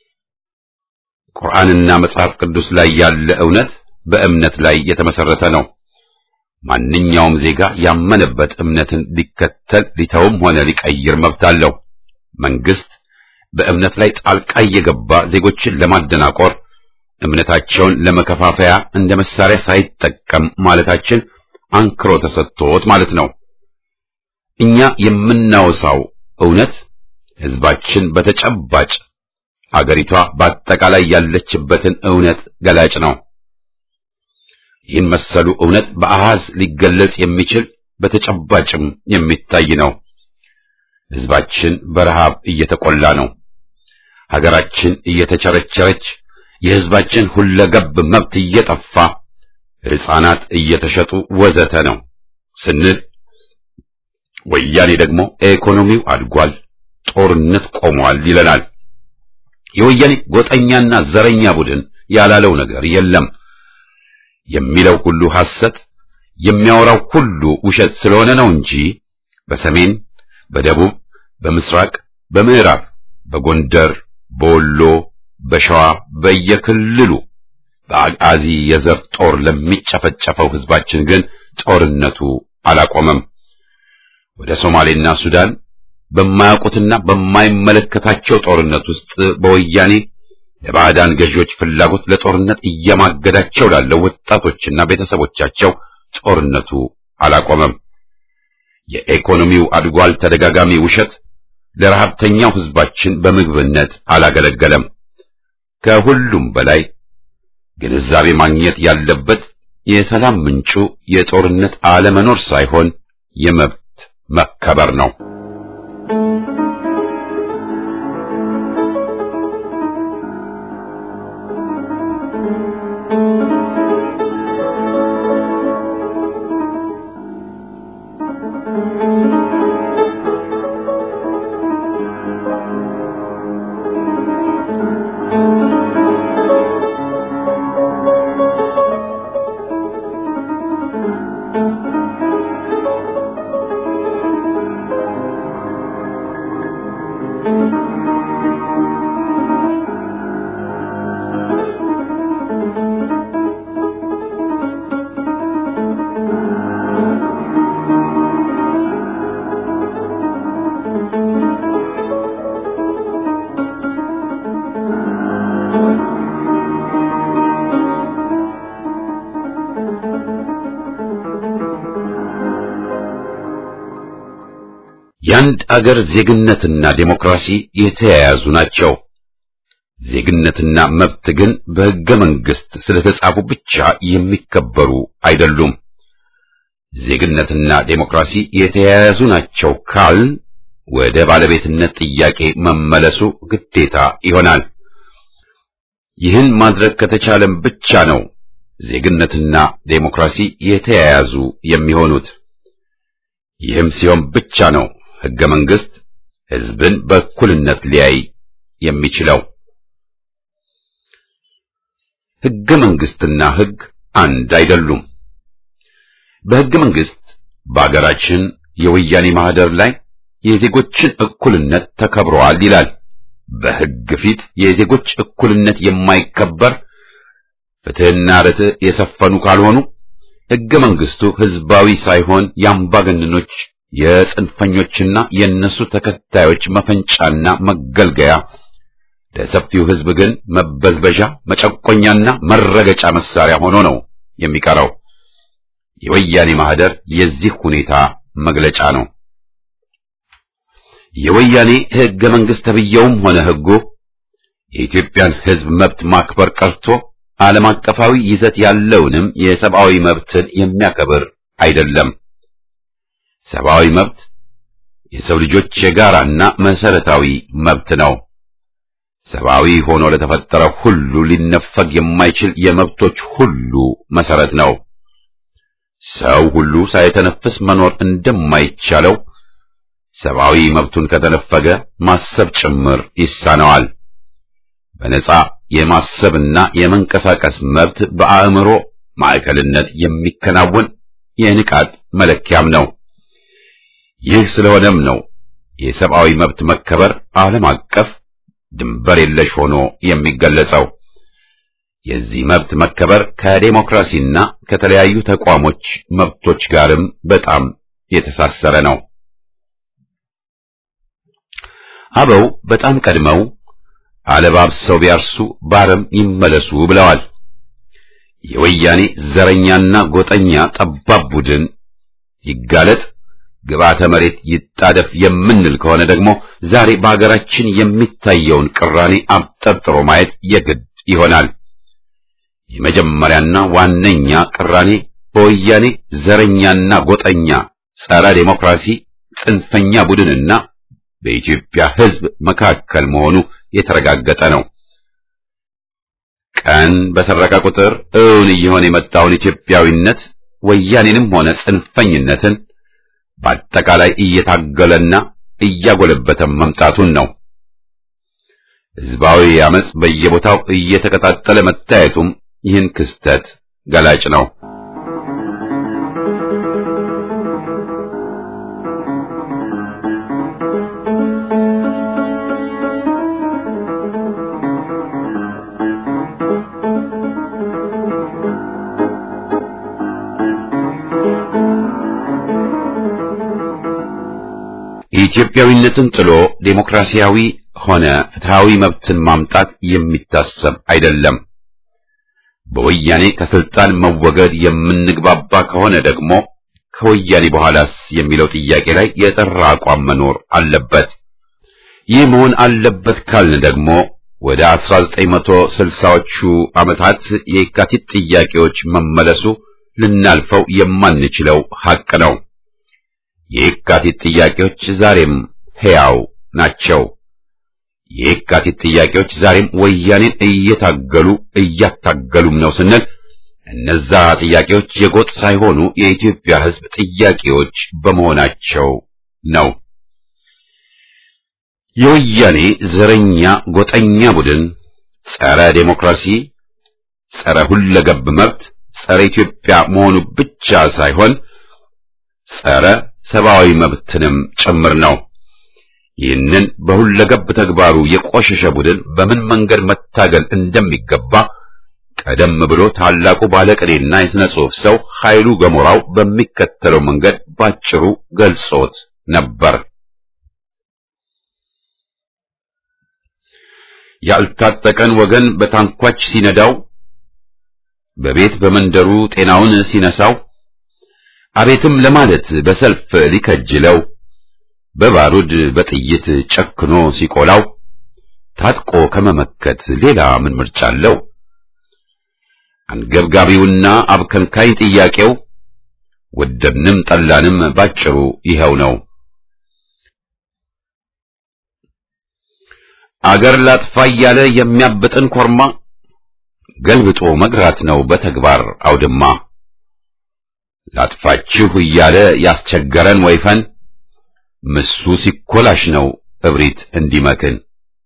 ቁርአንና መጽሐፍ ቅዱስ ላይ ያለ እውነት በእምነት ላይ የተመሰረተ ነው። ማንኛውም ዜጋ ያመነበት እምነትን ሊከተል ሊተውም ሆነ ሊቀይር መብት አለው። መንግስት በእምነት ላይ ጣልቃ እየገባ ዜጎችን ለማደናቆር እምነታቸውን ለመከፋፈያ እንደ መሳሪያ ሳይጠቀም ማለታችን አንክሮ ተሰጥቶት ማለት ነው። እኛ የምናወሳው እውነት ህዝባችን በተጨባጭ አገሪቷ በአጠቃላይ ያለችበትን እውነት ገላጭ ነው። ይህን መሰሉ እውነት በአሃዝ ሊገለጽ የሚችል በተጨባጭም የሚታይ ነው። ህዝባችን በረሃብ እየተቆላ ነው። ሀገራችን እየተቸረቸረች፣ የህዝባችን ሁለገብ መብት እየጠፋ፣ ሕፃናት እየተሸጡ ወዘተ ነው ስንል ወያኔ ደግሞ ኢኮኖሚው አድጓል፣ ጦርነት ቆሟል ይለናል። የወያኔ ጎጠኛና ዘረኛ ቡድን ያላለው ነገር የለም። የሚለው ሁሉ ሐሰት፣ የሚያወራው ሁሉ ውሸት ስለሆነ ነው እንጂ በሰሜን፣ በደቡብ፣ በምስራቅ፣ በምዕራብ፣ በጎንደር፣ በወሎ፣ በሸዋ በየክልሉ በአጋዚ የዘር ጦር ለሚጨፈጨፈው ህዝባችን ግን ጦርነቱ አላቆመም። ወደ ሶማሌና ሱዳን በማያውቁትና በማይመለከታቸው ጦርነት ውስጥ በወያኔ ለባዕዳን ገዢዎች ፍላጎት ለጦርነት እየማገዳቸው ላለው ወጣቶችና ቤተሰቦቻቸው ጦርነቱ አላቆመም። የኢኮኖሚው አድጓል ተደጋጋሚ ውሸት ለረሃብተኛው ህዝባችን በምግብነት አላገለገለም። ከሁሉም በላይ ግንዛቤ ማግኘት ያለበት የሰላም ምንጩ የጦርነት አለመኖር ሳይሆን የመብት መከበር ነው። የአንድ አገር ዜግነትና ዴሞክራሲ የተያያዙ ናቸው። ዜግነትና መብት ግን በሕገ መንግሥት ስለተጻፉ ብቻ የሚከበሩ አይደሉም። ዜግነትና ዴሞክራሲ የተያያዙ ናቸው ካል ወደ ባለቤትነት ጥያቄ መመለሱ ግዴታ ይሆናል። ይህን ማድረግ ከተቻለም ብቻ ነው ዜግነትና ዴሞክራሲ የተያያዙ የሚሆኑት። ይህም ሲሆን ብቻ ነው ሕገ መንግሥት ሕዝብን በእኩልነት ሊያይ የሚችለው። ሕገ መንግሥትና ሕግ አንድ አይደሉም። በሕገ መንግሥት በአገራችን የወያኔ ማህደር ላይ የዜጎችን እኩልነት ተከብረዋል ይላል። በሕግ ፊት የዜጎች እኩልነት የማይከበር ፍትሕና ርትዕ የሰፈኑ ካልሆኑ ሕገ መንግሥቱ ሕዝባዊ ሳይሆን የአምባገነኖች የጽንፈኞችና የእነሱ ተከታዮች መፈንጫና መገልገያ ለሰፊው ሕዝብ ግን መበዝበዣ፣ መጨቆኛና መረገጫ መሳሪያ ሆኖ ነው የሚቀረው። የወያኔ ማህደር የዚህ ሁኔታ መግለጫ ነው። የወያኔ ሕገ መንግሥት ተብዬውም ሆነ ሕጉ የኢትዮጵያን ሕዝብ መብት ማክበር ቀርቶ ዓለም አቀፋዊ ይዘት ያለውንም የሰብአዊ መብትን የሚያከብር አይደለም። ሰብአዊ መብት የሰው ልጆች የጋራና መሰረታዊ መብት ነው። ሰብአዊ ሆኖ ለተፈጠረ ሁሉ ሊነፈግ የማይችል የመብቶች ሁሉ መሰረት ነው። ሰው ሁሉ ሳይተነፍስ መኖር እንደማይቻለው ሰብአዊ መብቱን ከተነፈገ ማሰብ ጭምር ይሳነዋል። በነጻ የማሰብና የመንቀሳቀስ መብት በአእምሮ ማዕከልነት የሚከናወን የንቃት መለኪያም ነው። ይህ ስለሆነም ነው የሰብአዊ መብት መከበር ዓለም አቀፍ ድንበር የለሽ ሆኖ የሚገለጸው። የዚህ መብት መከበር ከዴሞክራሲና ከተለያዩ ተቋሞች መብቶች ጋርም በጣም የተሳሰረ ነው። አበው በጣም ቀድመው አለባብሰው ቢያርሱ ባረም ይመለሱ ብለዋል። የወያኔ ዘረኛና ጎጠኛ ጠባብ ቡድን ይጋለጥ ግብዓተ መሬት ይጣደፍ የምንል ከሆነ ደግሞ ዛሬ በአገራችን የሚታየውን ቅራኔ አብጠርጥሮ ማየት የግድ ይሆናል። የመጀመሪያና ዋነኛ ቅራኔ በወያኔ ዘረኛና ጎጠኛ ጸረ ዴሞክራሲ ጽንፈኛ ቡድንና በኢትዮጵያ ሕዝብ መካከል መሆኑ የተረጋገጠ ነው። ቀን በሰረቀ ቁጥር እውን እየሆነ የመጣውን ኢትዮጵያዊነት ወያኔንም ሆነ ጽንፈኝነትን በአጠቃላይ እየታገለና እያጎለበተ መምጣቱን ነው። ሕዝባዊ አመጽ በየቦታው እየተቀጣጠለ መታየቱም ይህን ክስተት ገላጭ ነው። ኢትዮጵያዊነትን ጥሎ ዴሞክራሲያዊ ሆነ ፍትሃዊ መብትን ማምጣት የሚታሰብ አይደለም። በወያኔ ከስልጣን መወገድ የምንግባባ ከሆነ ደግሞ ከወያኔ በኋላስ የሚለው ጥያቄ ላይ የጠራ አቋም መኖር አለበት። ይህ መሆን አለበት ካልን ደግሞ ወደ 1960ዎቹ ዓመታት የየካቲት ጥያቄዎች መመለሱ ልናልፈው የማንችለው ሐቅ ነው። የየካቲት ጥያቄዎች ዛሬም ሕያው ናቸው። የየካቲት ጥያቄዎች ዛሬም ወያኔን እየታገሉ እያታገሉም ነው ስንል እነዛ ጥያቄዎች የጎጥ ሳይሆኑ የኢትዮጵያ ሕዝብ ጥያቄዎች በመሆናቸው ነው። የወያኔ ዘረኛ ጎጠኛ ቡድን ጸረ ዴሞክራሲ፣ ጸረ ሁለገብ መብት፣ ጸረ ኢትዮጵያ መሆኑ ብቻ ሳይሆን ጸረ ሰብአዊ መብትንም ጭምር ነው። ይህንን በሁለገብ ተግባሩ የቆሸሸ ቡድን በምን መንገድ መታገል እንደሚገባ ቀደም ብሎ ታላቁ ባለቅኔና የሥነ ጽሑፍ ሰው ኃይሉ ገሞራው በሚከተለው መንገድ ባጭሩ ገልጾት ነበር። ያልታጠቀን ወገን በታንኳች ሲነዳው፣ በቤት በመንደሩ ጤናውን ሲነሳው፣ አቤትም ለማለት በሰልፍ ሊከጅለው፣ በባሩድ በጥይት ጨክኖ ሲቆላው፣ ታጥቆ ከመመከት ሌላ ምን ምርጫ አለው? አንገብጋቢውና አብከንካይ ጥያቄው ወደድንም ጠላንም ባጭሩ ይኸው ነው። አገር ላጥፋ እያለ የሚያብጥን ኮርማ ገልብጦ መግራት ነው በተግባር አውድማ። ላጥፋችሁ እያለ ያስቸገረን ወይፈን ምሱ ሲኮላሽ ነው እብሪት እንዲመክን።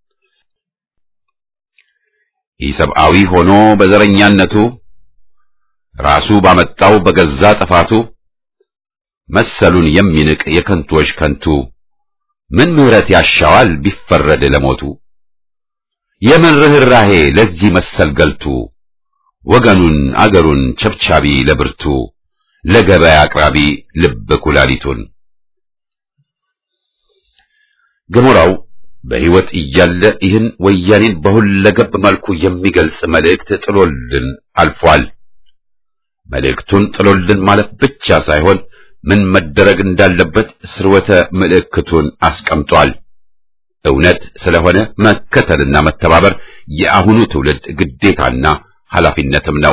ኢሰብአዊ ሆኖ በዘረኛነቱ ራሱ ባመጣው በገዛ ጥፋቱ መሰሉን የሚንቅ የከንቶች ከንቱ ምን ምሕረት ያሻዋል ቢፈረድ ለሞቱ? የምን ርኅራሄ ለዚህ መሰል ገልቱ ወገኑን አገሩን ቸብቻቢ ለብርቱ ለገበያ አቅራቢ ልብ ኩላሊቱን ገሞራው በሕይወት እያለ ይህን ወያኔን በሁለገብ መልኩ የሚገልጽ መልእክት ጥሎልን አልፏል። መልእክቱን ጥሎልን ማለት ብቻ ሳይሆን ምን መደረግ እንዳለበት ስርወተ ምልክቱን አስቀምጧል። እውነት ስለሆነ መከተልና መተባበር የአሁኑ ትውልድ ግዴታና ኃላፊነትም ነው።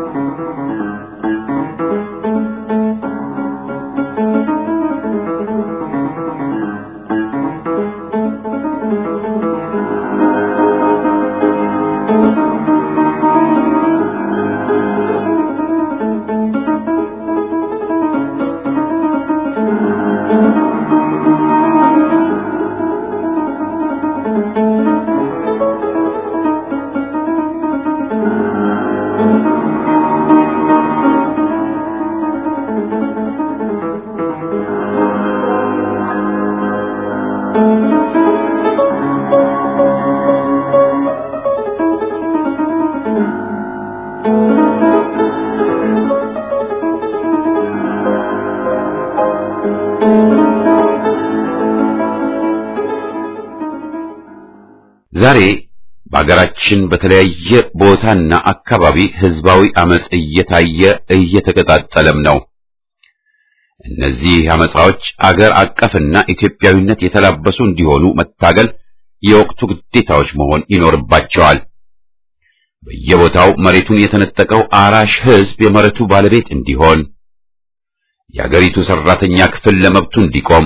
ዛሬ በአገራችን በተለያየ ቦታና አካባቢ ህዝባዊ አመጽ እየታየ እየተቀጣጠለም ነው። እነዚህ አመጻዎች አገር አቀፍና ኢትዮጵያዊነት የተላበሱ እንዲሆኑ መታገል የወቅቱ ግዴታዎች መሆን ይኖርባቸዋል። በየቦታው መሬቱን የተነጠቀው አራሽ ህዝብ የመሬቱ ባለቤት እንዲሆን፣ የአገሪቱ ሰራተኛ ክፍል ለመብቱ እንዲቆም፣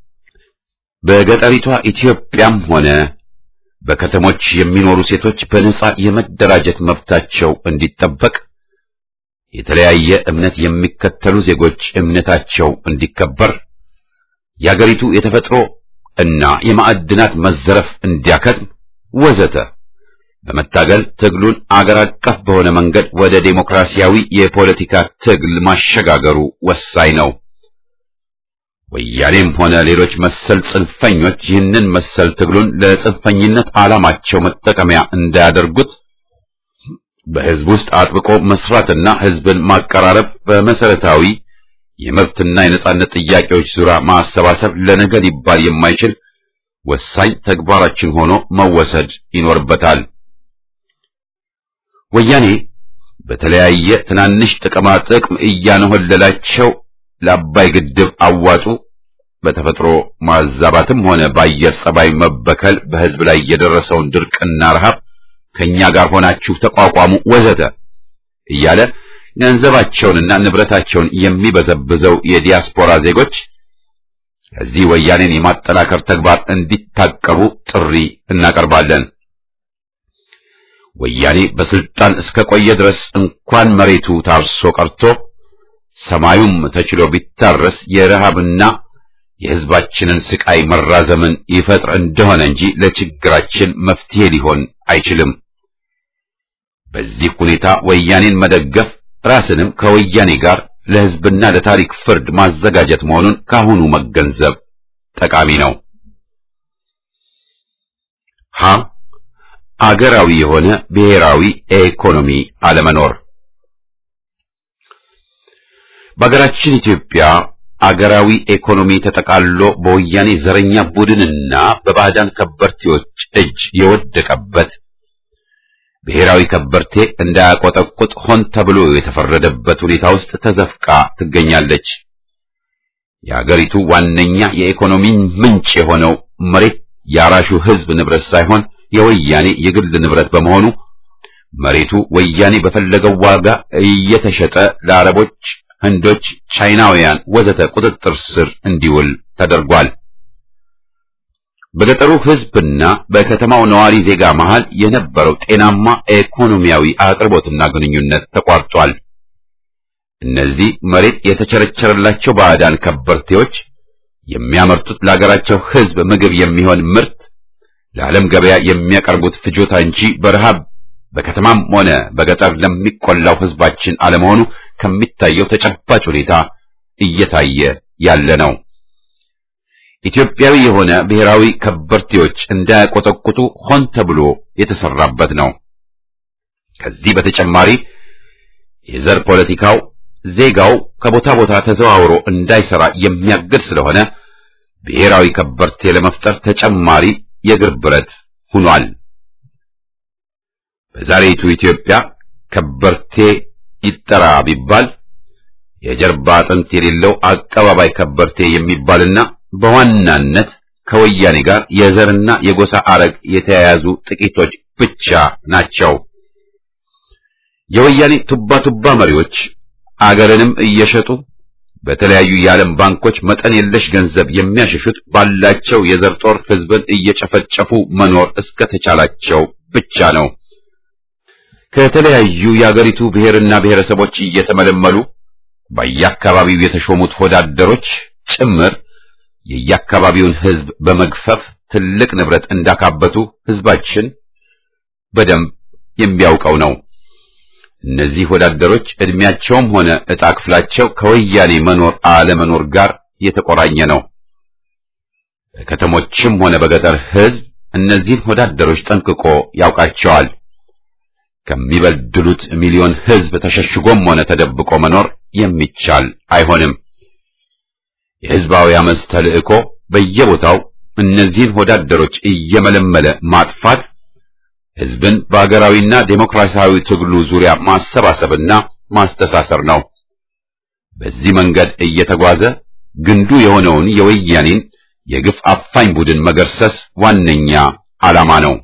በገጠሪቷ ኢትዮጵያም ሆነ በከተሞች የሚኖሩ ሴቶች በነጻ የመደራጀት መብታቸው እንዲጠበቅ፣ የተለያየ እምነት የሚከተሉ ዜጎች እምነታቸው እንዲከበር፣ የአገሪቱ የተፈጥሮ እና የማዕድናት መዘረፍ እንዲያከትም ወዘተ በመታገል ትግሉን አገር አቀፍ በሆነ መንገድ ወደ ዴሞክራሲያዊ የፖለቲካ ትግል ማሸጋገሩ ወሳኝ ነው። ወያኔም ሆነ ሌሎች መሰል ጽንፈኞች ይህንን መሰል ትግሉን ለጽንፈኝነት ዓላማቸው መጠቀሚያ እንዳያደርጉት በህዝብ ውስጥ አጥብቆ መስራትና ህዝብን ማቀራረብ በመሰረታዊ የመብትና የነጻነት ጥያቄዎች ዙሪያ ማሰባሰብ ለነገ ሊባል የማይችል ወሳኝ ተግባራችን ሆኖ መወሰድ ይኖርበታል። ወያኔ በተለያየ ትናንሽ ጥቅማ ጥቅም እያነሆለላቸው ለአባይ ግድብ አዋጡ በተፈጥሮ ማዛባትም ሆነ በአየር ጸባይ መበከል በሕዝብ ላይ የደረሰውን ድርቅና ረሃብ ከኛ ጋር ሆናችሁ ተቋቋሙ ወዘተ እያለ ገንዘባቸውንና ንብረታቸውን የሚበዘብዘው የዲያስፖራ ዜጎች ከዚህ ወያኔን የማጠናከር ተግባር እንዲታቀቡ ጥሪ እናቀርባለን። ወያኔ በስልጣን እስከ ቆየ ድረስ እንኳን መሬቱ ታርሶ ቀርቶ ሰማዩም ተችሎ ቢታረስ የረሃብና የሕዝባችንን ስቃይ መራዘምን ይፈጥር እንደሆነ እንጂ ለችግራችን መፍትሄ ሊሆን አይችልም። በዚህ ሁኔታ ወያኔን መደገፍ ራስንም ከወያኔ ጋር ለሕዝብና ለታሪክ ፍርድ ማዘጋጀት መሆኑን ካሁኑ መገንዘብ ጠቃሚ ነው። ሀ አገራዊ የሆነ ብሔራዊ ኢኮኖሚ አለመኖር በአገራችን ኢትዮጵያ አገራዊ ኢኮኖሚ ተጠቃሎ በወያኔ ዘረኛ ቡድንና በባዕዳን ከበርቴዎች እጅ የወደቀበት ብሔራዊ ከበርቴ እንዳያቆጠቁጥ ሆን ተብሎ የተፈረደበት ሁኔታ ውስጥ ተዘፍቃ ትገኛለች። የአገሪቱ ዋነኛ የኢኮኖሚ ምንጭ የሆነው መሬት የአራሹ ሕዝብ ንብረት ሳይሆን የወያኔ የግል ንብረት በመሆኑ መሬቱ ወያኔ በፈለገው ዋጋ እየተሸጠ ለአረቦች፣ ህንዶች፣ ቻይናውያን ወዘተ ቁጥጥር ስር እንዲውል ተደርጓል። በገጠሩ ሕዝብና በከተማው ነዋሪ ዜጋ መሃል የነበረው ጤናማ ኢኮኖሚያዊ አቅርቦትና ግንኙነት ተቋርጧል። እነዚህ መሬት የተቸረቸረላቸው ባዕዳን ከበርቴዎች የሚያመርቱት ለሀገራቸው ሕዝብ ምግብ የሚሆን ምርት ለዓለም ገበያ የሚያቀርቡት ፍጆታ እንጂ በረሃብ በከተማም ሆነ በገጠር ለሚቆላው ሕዝባችን አለመሆኑ ከሚታየው ተጨባጭ ሁኔታ እየታየ ያለ ነው። ኢትዮጵያዊ የሆነ ብሔራዊ ከበርቴዎች እንዳያቆጠቁጡ ሆን ተብሎ የተሰራበት ነው። ከዚህ በተጨማሪ የዘር ፖለቲካው ዜጋው ከቦታ ቦታ ተዘዋውሮ እንዳይሰራ የሚያግድ ስለሆነ ብሔራዊ ከበርቴ ለመፍጠር ተጨማሪ የእግር ብረት ሆኗል። በዛሬይቱ ኢትዮጵያ ከበርቴ ይጠራ ቢባል የጀርባ አጥንት የሌለው አቀባባይ ከበርቴ የሚባልና በዋናነት ከወያኔ ጋር የዘርና የጎሳ አረግ የተያያዙ ጥቂቶች ብቻ ናቸው። የወያኔ ቱባ ቱባ መሪዎች አገርንም እየሸጡ በተለያዩ የዓለም ባንኮች መጠን የለሽ ገንዘብ የሚያሸሹት ባላቸው የዘር ጦር ሕዝብን እየጨፈጨፉ መኖር እስከተቻላቸው ብቻ ነው። ከተለያዩ የአገሪቱ ብሔርና ብሔረሰቦች እየተመለመሉ በየአካባቢው የተሾሙት ወዳደሮች ጭምር የየአካባቢውን ሕዝብ በመግፈፍ ትልቅ ንብረት እንዳካበቱ ሕዝባችን በደንብ የሚያውቀው ነው። እነዚህ ወዳደሮች ዕድሜያቸውም ሆነ ዕጣ ክፍላቸው ከወያኔ መኖር አለመኖር ጋር የተቆራኘ ነው። በከተሞችም ሆነ በገጠር ሕዝብ እነዚህን ወዳደሮች ጠንቅቆ ያውቃቸዋል። ከሚበድሉት ሚሊዮን ሕዝብ ተሸሽጎም ሆነ ተደብቆ መኖር የሚቻል አይሆንም። የሕዝባዊ አመፅ ተልእኮ በየቦታው እነዚህን ወዳደሮች እየመለመለ ማጥፋት ሕዝብን በአገራዊና ዴሞክራሲያዊ ትግሉ ዙሪያ ማሰባሰብና ማስተሳሰር ነው። በዚህ መንገድ እየተጓዘ ግንዱ የሆነውን የወያኔን የግፍ አፋኝ ቡድን መገርሰስ ዋነኛ ዓላማ ነው።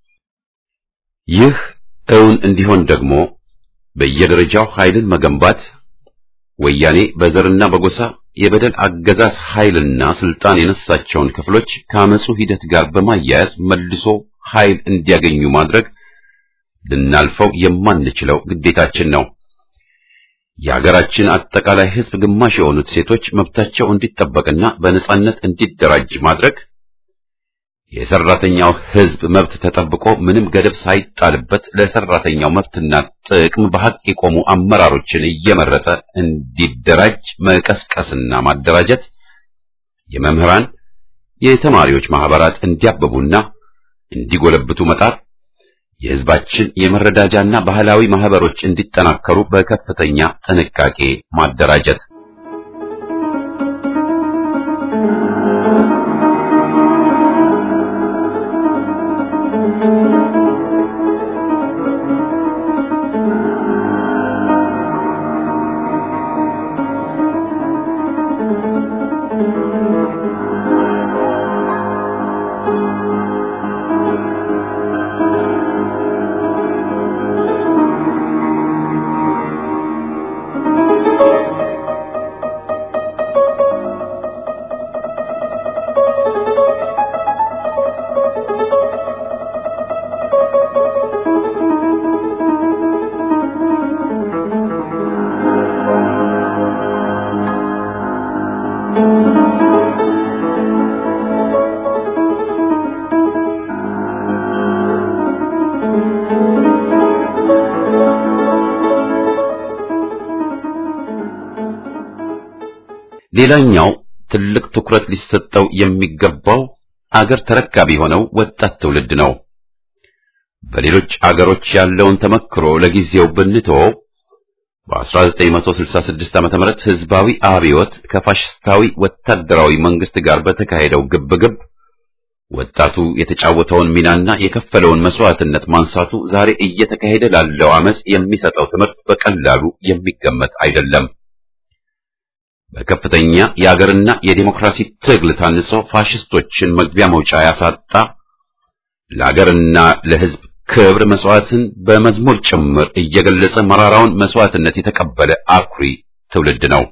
ይህ እውን እንዲሆን ደግሞ በየደረጃው ኃይልን መገንባት ወያኔ በዘርና በጎሳ የበደል አገዛዝ ኃይልና ስልጣን የነሳቸውን ክፍሎች ከአመፁ ሂደት ጋር በማያያዝ መልሶ ኃይል እንዲያገኙ ማድረግ ልናልፈው የማንችለው ግዴታችን ነው። የሀገራችን አጠቃላይ ሕዝብ ግማሽ የሆኑት ሴቶች መብታቸው እንዲጠበቅና በነጻነት እንዲደራጅ ማድረግ፣ የሰራተኛው ሕዝብ መብት ተጠብቆ ምንም ገደብ ሳይጣልበት ለሰራተኛው መብትና ጥቅም በሐቅ የቆሙ አመራሮችን እየመረጠ እንዲደራጅ መቀስቀስና ማደራጀት፣ የመምህራን የተማሪዎች ማህበራት እንዲያብቡና እንዲጎለብቱ መጣር፣ የሕዝባችን የመረዳጃና ባህላዊ ማህበሮች እንዲጠናከሩ በከፍተኛ ጥንቃቄ ማደራጀት ሌላኛው ትልቅ ትኩረት ሊሰጠው የሚገባው አገር ተረካቢ የሆነው ወጣት ትውልድ ነው። በሌሎች አገሮች ያለውን ተመክሮ ለጊዜው ብንተወው በ1966 ዓ.ም ህዝባዊ አብዮት ከፋሽስታዊ ወታደራዊ መንግስት ጋር በተካሄደው ግብግብ ወጣቱ የተጫወተውን ሚናና የከፈለውን መስዋዕትነት ማንሳቱ ዛሬ እየተካሄደ ላለው አመጽ የሚሰጠው ትምህርት በቀላሉ የሚገመት አይደለም። በከፍተኛ የአገርና የዲሞክራሲ ትግል ታንጾ ፋሽስቶችን መግቢያ መውጫ ያሳጣ ለአገርና ለህዝብ ክብር መስዋዕትን በመዝሙር ጭምር እየገለጸ መራራውን መስዋዕትነት የተቀበለ አኩሪ ትውልድ ነው።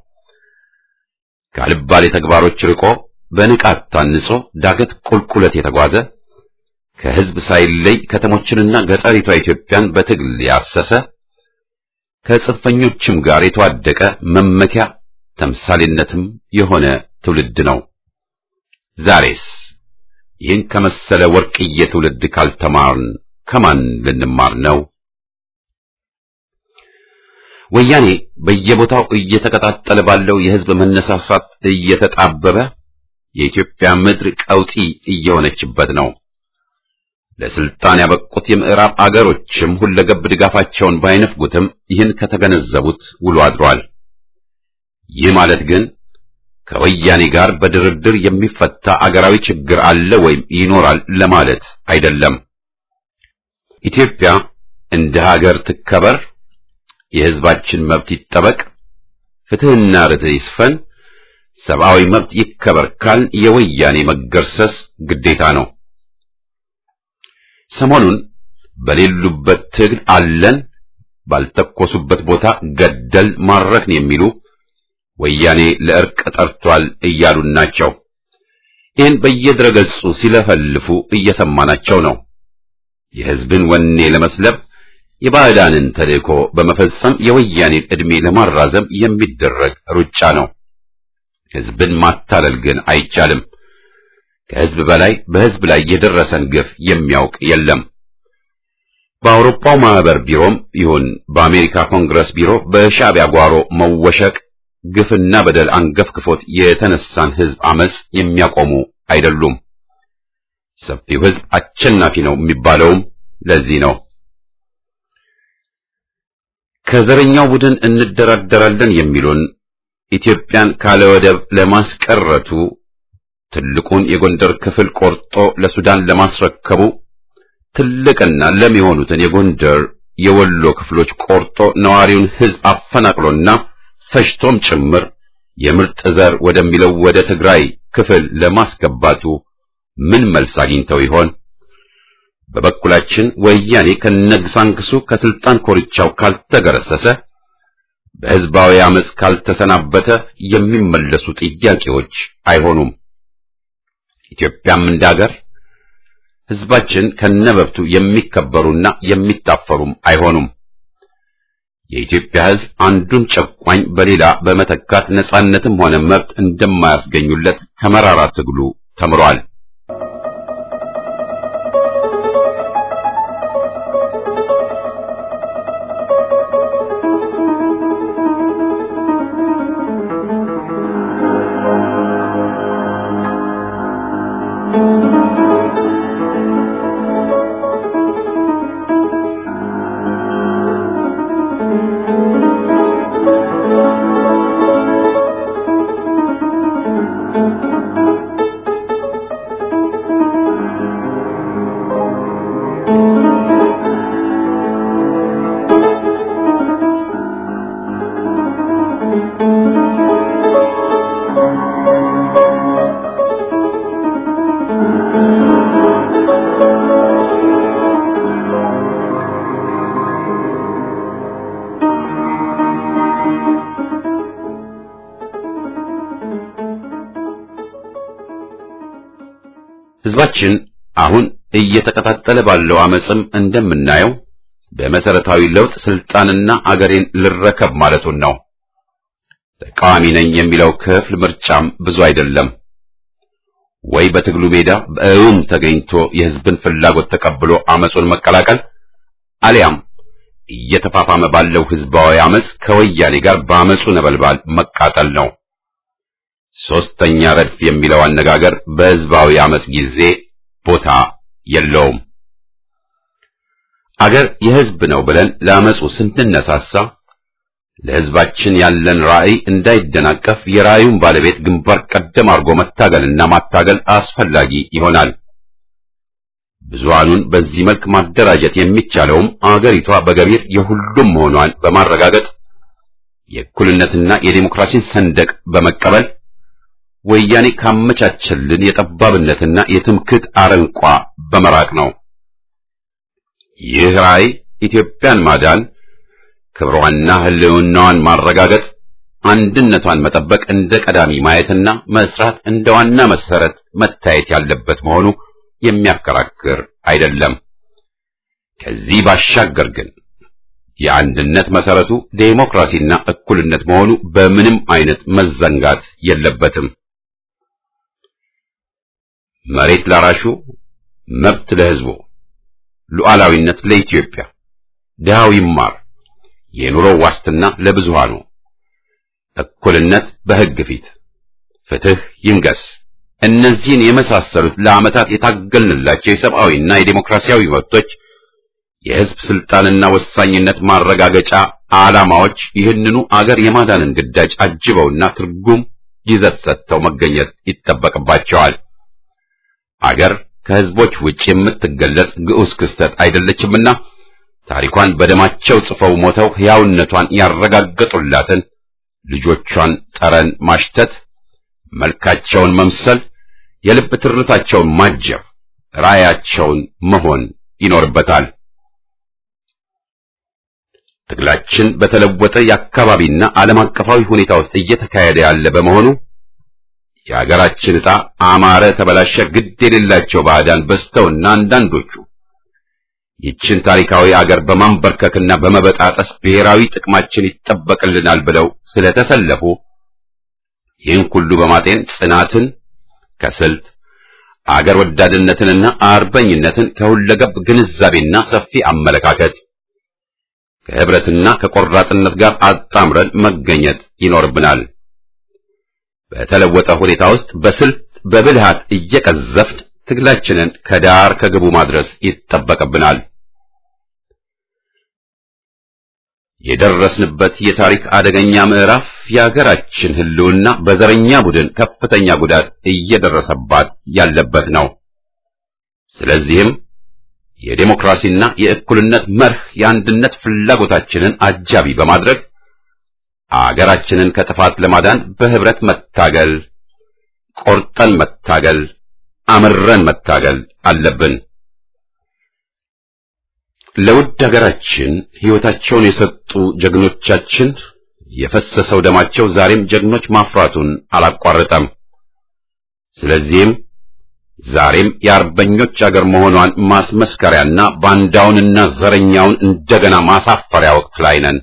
ካልባሌ ተግባሮች ርቆ በንቃት ታንጾ ዳገት ቁልቁለት የተጓዘ ከህዝብ ሳይለይ ከተሞችንና ገጠሪቷ ኢትዮጵያን በትግል ያሰሰ ከጽንፈኞችም ጋር የተዋደቀ መመኪያ ተምሳሌነትም የሆነ ትውልድ ነው። ዛሬስ ይህን ከመሰለ ወርቅዬ ትውልድ ካልተማርን ከማን ልንማር ነው? ወያኔ በየቦታው እየተቀጣጠለ ባለው የህዝብ መነሳሳት እየተጣበበ የኢትዮጵያ ምድር ቀውጢ እየሆነችበት ነው። ለስልጣን ያበቁት የምዕራብ አገሮችም ሁለገብ ድጋፋቸውን ባይነፍጉትም ይህን ከተገነዘቡት ውሎ አድሯል። ይህ ማለት ግን ከወያኔ ጋር በድርድር የሚፈታ አገራዊ ችግር አለ ወይም ይኖራል ለማለት አይደለም። ኢትዮጵያ እንደ ሀገር ትከበር፣ የህዝባችን መብት ይጠበቅ፣ ፍትህና ርትዕ ይስፈን፣ ሰብአዊ መብት ይከበር ካል የወያኔ መገርሰስ ግዴታ ነው። ሰሞኑን በሌሉበት ትግል አለን፣ ባልተኮሱበት ቦታ ገደል ማረክን የሚሉ ወያኔ ለእርቅ ጠርቷል እያሉን ናቸው። ይህን በየድረገጹ ሲለፈልፉ እየሰማናቸው ነው። የህዝብን ወኔ ለመስለብ የባዕዳንን ተልእኮ በመፈጸም የወያኔን ዕድሜ ለማራዘም የሚደረግ ሩጫ ነው። ህዝብን ማታለል ግን አይቻልም። ከህዝብ በላይ በህዝብ ላይ የደረሰን ግፍ የሚያውቅ የለም። በአውሮፓው ማህበር ቢሮም ይሁን በአሜሪካ ኮንግረስ ቢሮ በሻዕቢያ ጓሮ መወሸቅ ግፍና በደል አንገፍግፎት የተነሳን ህዝብ አመጽ የሚያቆሙ አይደሉም። ሰፊው ህዝብ አሸናፊ ነው የሚባለውም ለዚህ ነው። ከዘረኛው ቡድን እንደራደራለን የሚሉን ኢትዮጵያን ካለ ወደብ ለማስቀረቱ ትልቁን የጎንደር ክፍል ቆርጦ ለሱዳን ለማስረከቡ ትልቅና ለም የሆኑትን የጎንደር የወሎ ክፍሎች ቆርጦ ነዋሪውን ህዝብ አፈናቅሎና ፈጅቶም ጭምር የምርጥ ዘር ወደሚለው ወደ ትግራይ ክፍል ለማስገባቱ ምን መልስ አግኝተው ይሆን? በበኩላችን ወያኔ ከነግሳንግሱ ከስልጣን ኮርቻው ካልተገረሰሰ በህዝባዊ አመጽ ካልተሰናበተ የሚመለሱ ጥያቄዎች አይሆኑም። ኢትዮጵያም እንዳገር ህዝባችን ከነበብቱ የሚከበሩና የሚታፈሩም አይሆኑም። የኢትዮጵያ ህዝብ አንዱን ጨቋኝ በሌላ በመተካት ነጻነትም ሆነ መብት እንደማያስገኙለት ከመራራ ትግሉ ተምሯል። ህዝባችን አሁን እየተቀጣጠለ ባለው አመጽም እንደምናየው በመሰረታዊ ለውጥ ስልጣንና አገሬን ልረከብ ማለቱን ነው። ተቃዋሚ ነኝ የሚለው ክፍል ምርጫም ብዙ አይደለም። ወይ በትግሉ ሜዳ በእውን ተገኝቶ የህዝብን ፍላጎት ተቀብሎ አመጹን መቀላቀል አሊያም እየተፋፋመ ባለው ህዝባዊ አመጽ ከወያኔ ጋር በአመጹ ነበልባል መቃጠል ነው። ሶስተኛ ረድፍ የሚለው አነጋገር በሕዝባዊ አመጽ ጊዜ ቦታ የለውም። አገር የሕዝብ ነው ብለን ለአመጹ ስንነሳሳ ለሕዝባችን ያለን ራዕይ እንዳይደናቀፍ የራዕዩን ባለቤት ግንባር ቀደም አድርጎ መታገልና ማታገል አስፈላጊ ይሆናል። ብዙሃኑን በዚህ መልክ ማደራጀት የሚቻለውም አገሪቷ በገቢር የሁሉም መሆኗን በማረጋገጥ የእኩልነትና የዴሞክራሲን ሰንደቅ በመቀበል ወያኔ ካመቻቸልን የጠባብነትና የትምክህት አረንቋ በመራቅ ነው። ይህ ራዕይ ኢትዮጵያን ማዳን፣ ክብሯንና ሕልውናዋን ማረጋገጥ፣ አንድነቷን መጠበቅ እንደ ቀዳሚ ማየትና መስራት እንደ ዋና መሰረት መታየት ያለበት መሆኑ የሚያከራክር አይደለም። ከዚህ ባሻገር ግን የአንድነት መሰረቱ ዴሞክራሲና እኩልነት መሆኑ በምንም አይነት መዘንጋት የለበትም። መሬት ላራሹ፣ መብት ለሕዝቡ፣ ሉዓላዊነት ለኢትዮጵያ፣ ድሃው ይማር፣ የኑሮ ዋስትና ለብዙሃኑ፣ እኩልነት በሕግ ፊት፣ ፍትህ ይንገስ። እነዚህን የመሳሰሉት ለዓመታት የታገልንላቸው የሰብአዊና የዴሞክራሲያዊ መብቶች የሕዝብ ስልጣንና ወሳኝነት ማረጋገጫ ዓላማዎች ይህንኑ አገር የማዳንን ግዳጅ አጅበውና ትርጉም ይዘት ሰጥተው መገኘት ይጠበቅባቸዋል። አገር ከሕዝቦች ውጭ የምትገለጽ ግዑዝ ክስተት አይደለችምና ታሪኳን በደማቸው ጽፈው ሞተው ሕያውነቷን ያረጋገጡላትን ልጆቿን ጠረን ማሽተት፣ መልካቸውን መምሰል፣ የልብ ትርታቸውን ማጀብ፣ ራዕያቸውን መሆን ይኖርበታል። ትግላችን በተለወጠ የአካባቢና ዓለም አቀፋዊ ሁኔታ ውስጥ እየተካሄደ ያለ በመሆኑ የሀገራችን ዕጣ አማረ ተበላሸ ግድ የሌላቸው ባዕዳን በዝተውና አንዳንዶቹ ይችን ታሪካዊ አገር በማንበርከክና በመበጣጠስ ብሔራዊ ጥቅማችን ይጠበቅልናል ብለው ስለተሰለፉ ይህን ሁሉ በማጤን ጽናትን ከስልት አገር ወዳድነትንና አርበኝነትን ከሁለገብ ግንዛቤና ሰፊ አመለካከት ከህብረትና ከቆራጥነት ጋር አጣምረን መገኘት ይኖርብናል። በተለወጠ ሁኔታ ውስጥ በስልት በብልሃት እየቀዘፍን ትግላችንን ከዳር ከግቡ ማድረስ ይጠበቅብናል። የደረስንበት የታሪክ አደገኛ ምዕራፍ የሀገራችን ሕልውና በዘረኛ ቡድን ከፍተኛ ጉዳት እየደረሰባት ያለበት ነው። ስለዚህም የዴሞክራሲና የእኩልነት መርህ የአንድነት ፍላጎታችንን አጃቢ በማድረግ አገራችንን ከጥፋት ለማዳን በህብረት መታገል፣ ቆርጠን መታገል፣ አምረን መታገል አለብን። ለውድ ሀገራችን ሕይወታቸውን የሰጡ ጀግኖቻችን የፈሰሰው ደማቸው ዛሬም ጀግኖች ማፍራቱን አላቋረጠም። ስለዚህም ዛሬም የአርበኞች አገር መሆኗን ማስመስከሪያና ባንዳውንና ዘረኛውን እንደገና ማሳፈሪያ ወቅት ላይ ነን።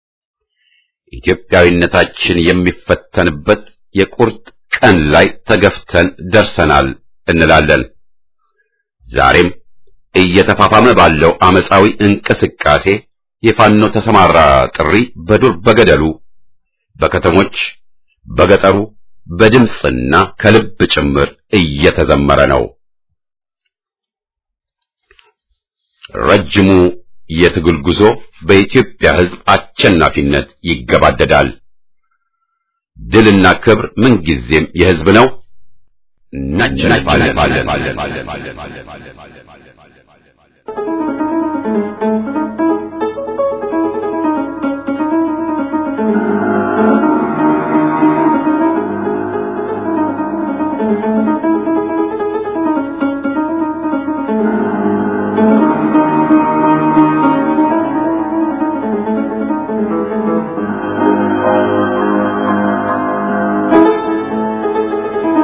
ኢትዮጵያዊነታችን የሚፈተንበት የቁርጥ ቀን ላይ ተገፍተን ደርሰናል እንላለን። ዛሬም እየተፋፋመ ባለው አመፃዊ እንቅስቃሴ የፋኖ ተሰማራ ጥሪ በዱር በገደሉ፣ በከተሞች፣ በገጠሩ በድምፅና ከልብ ጭምር እየተዘመረ ነው። ረጅሙ የትግል ጉዞ በኢትዮጵያ ሕዝብ አሸናፊነት ይገባደዳል። ድልና ክብር ምንጊዜም የሕዝብ ነው።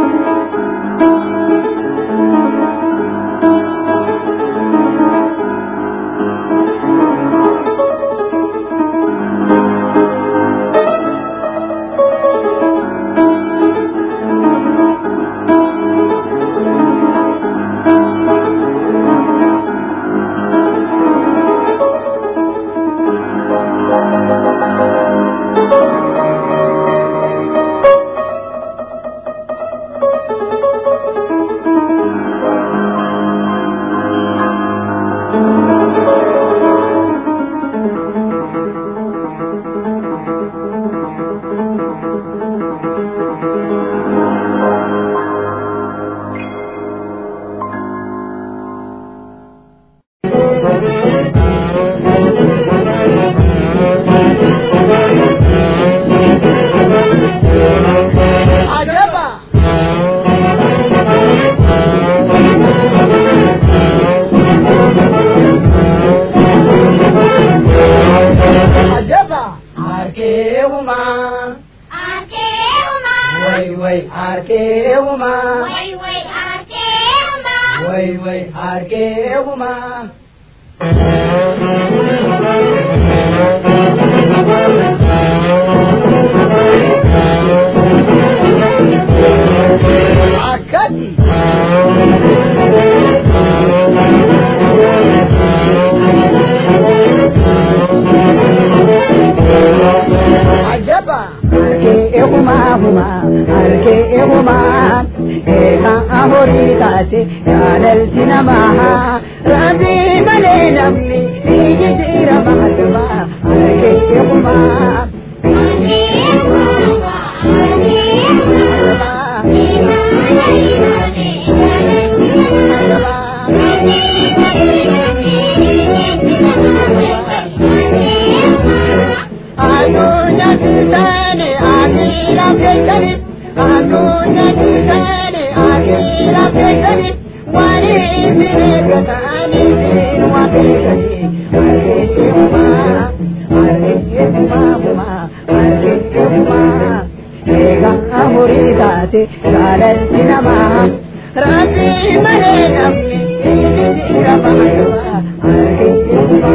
Thank arkeehuma way way arkeehuma way way arkeehuma akkati ajaba arkeehuma huma arkeehuma eeka ahorii taate jaalalti namaa rabbii malee namni ni jijjiirama aduma arkeehuma adunya kitane akira kekani adunya kitane akira kekani wani miregatani sinwa kekani arkeshuma arkeshuma huma arkeshuma ega amuridate galanti nama rabbi male namni jira bahaywa arkeshuma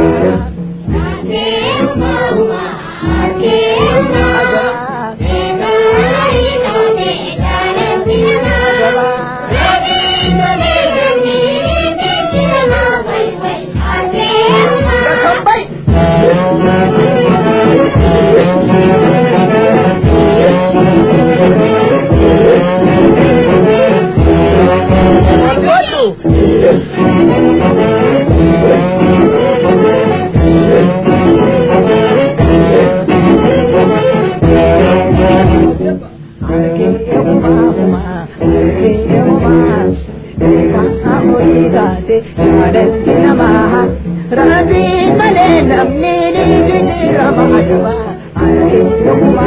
Rabbi malee namni ni jijjiirama aduma argeessuma.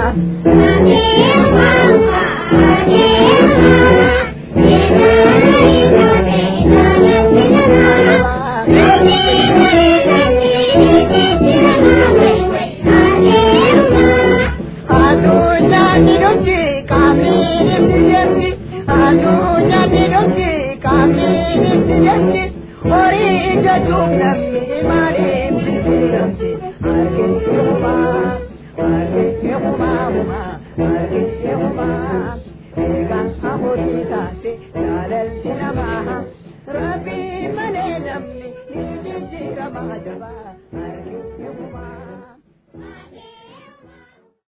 Adunya minuti kami nimti Adunya minuti kami nimti Ori jadum namni ma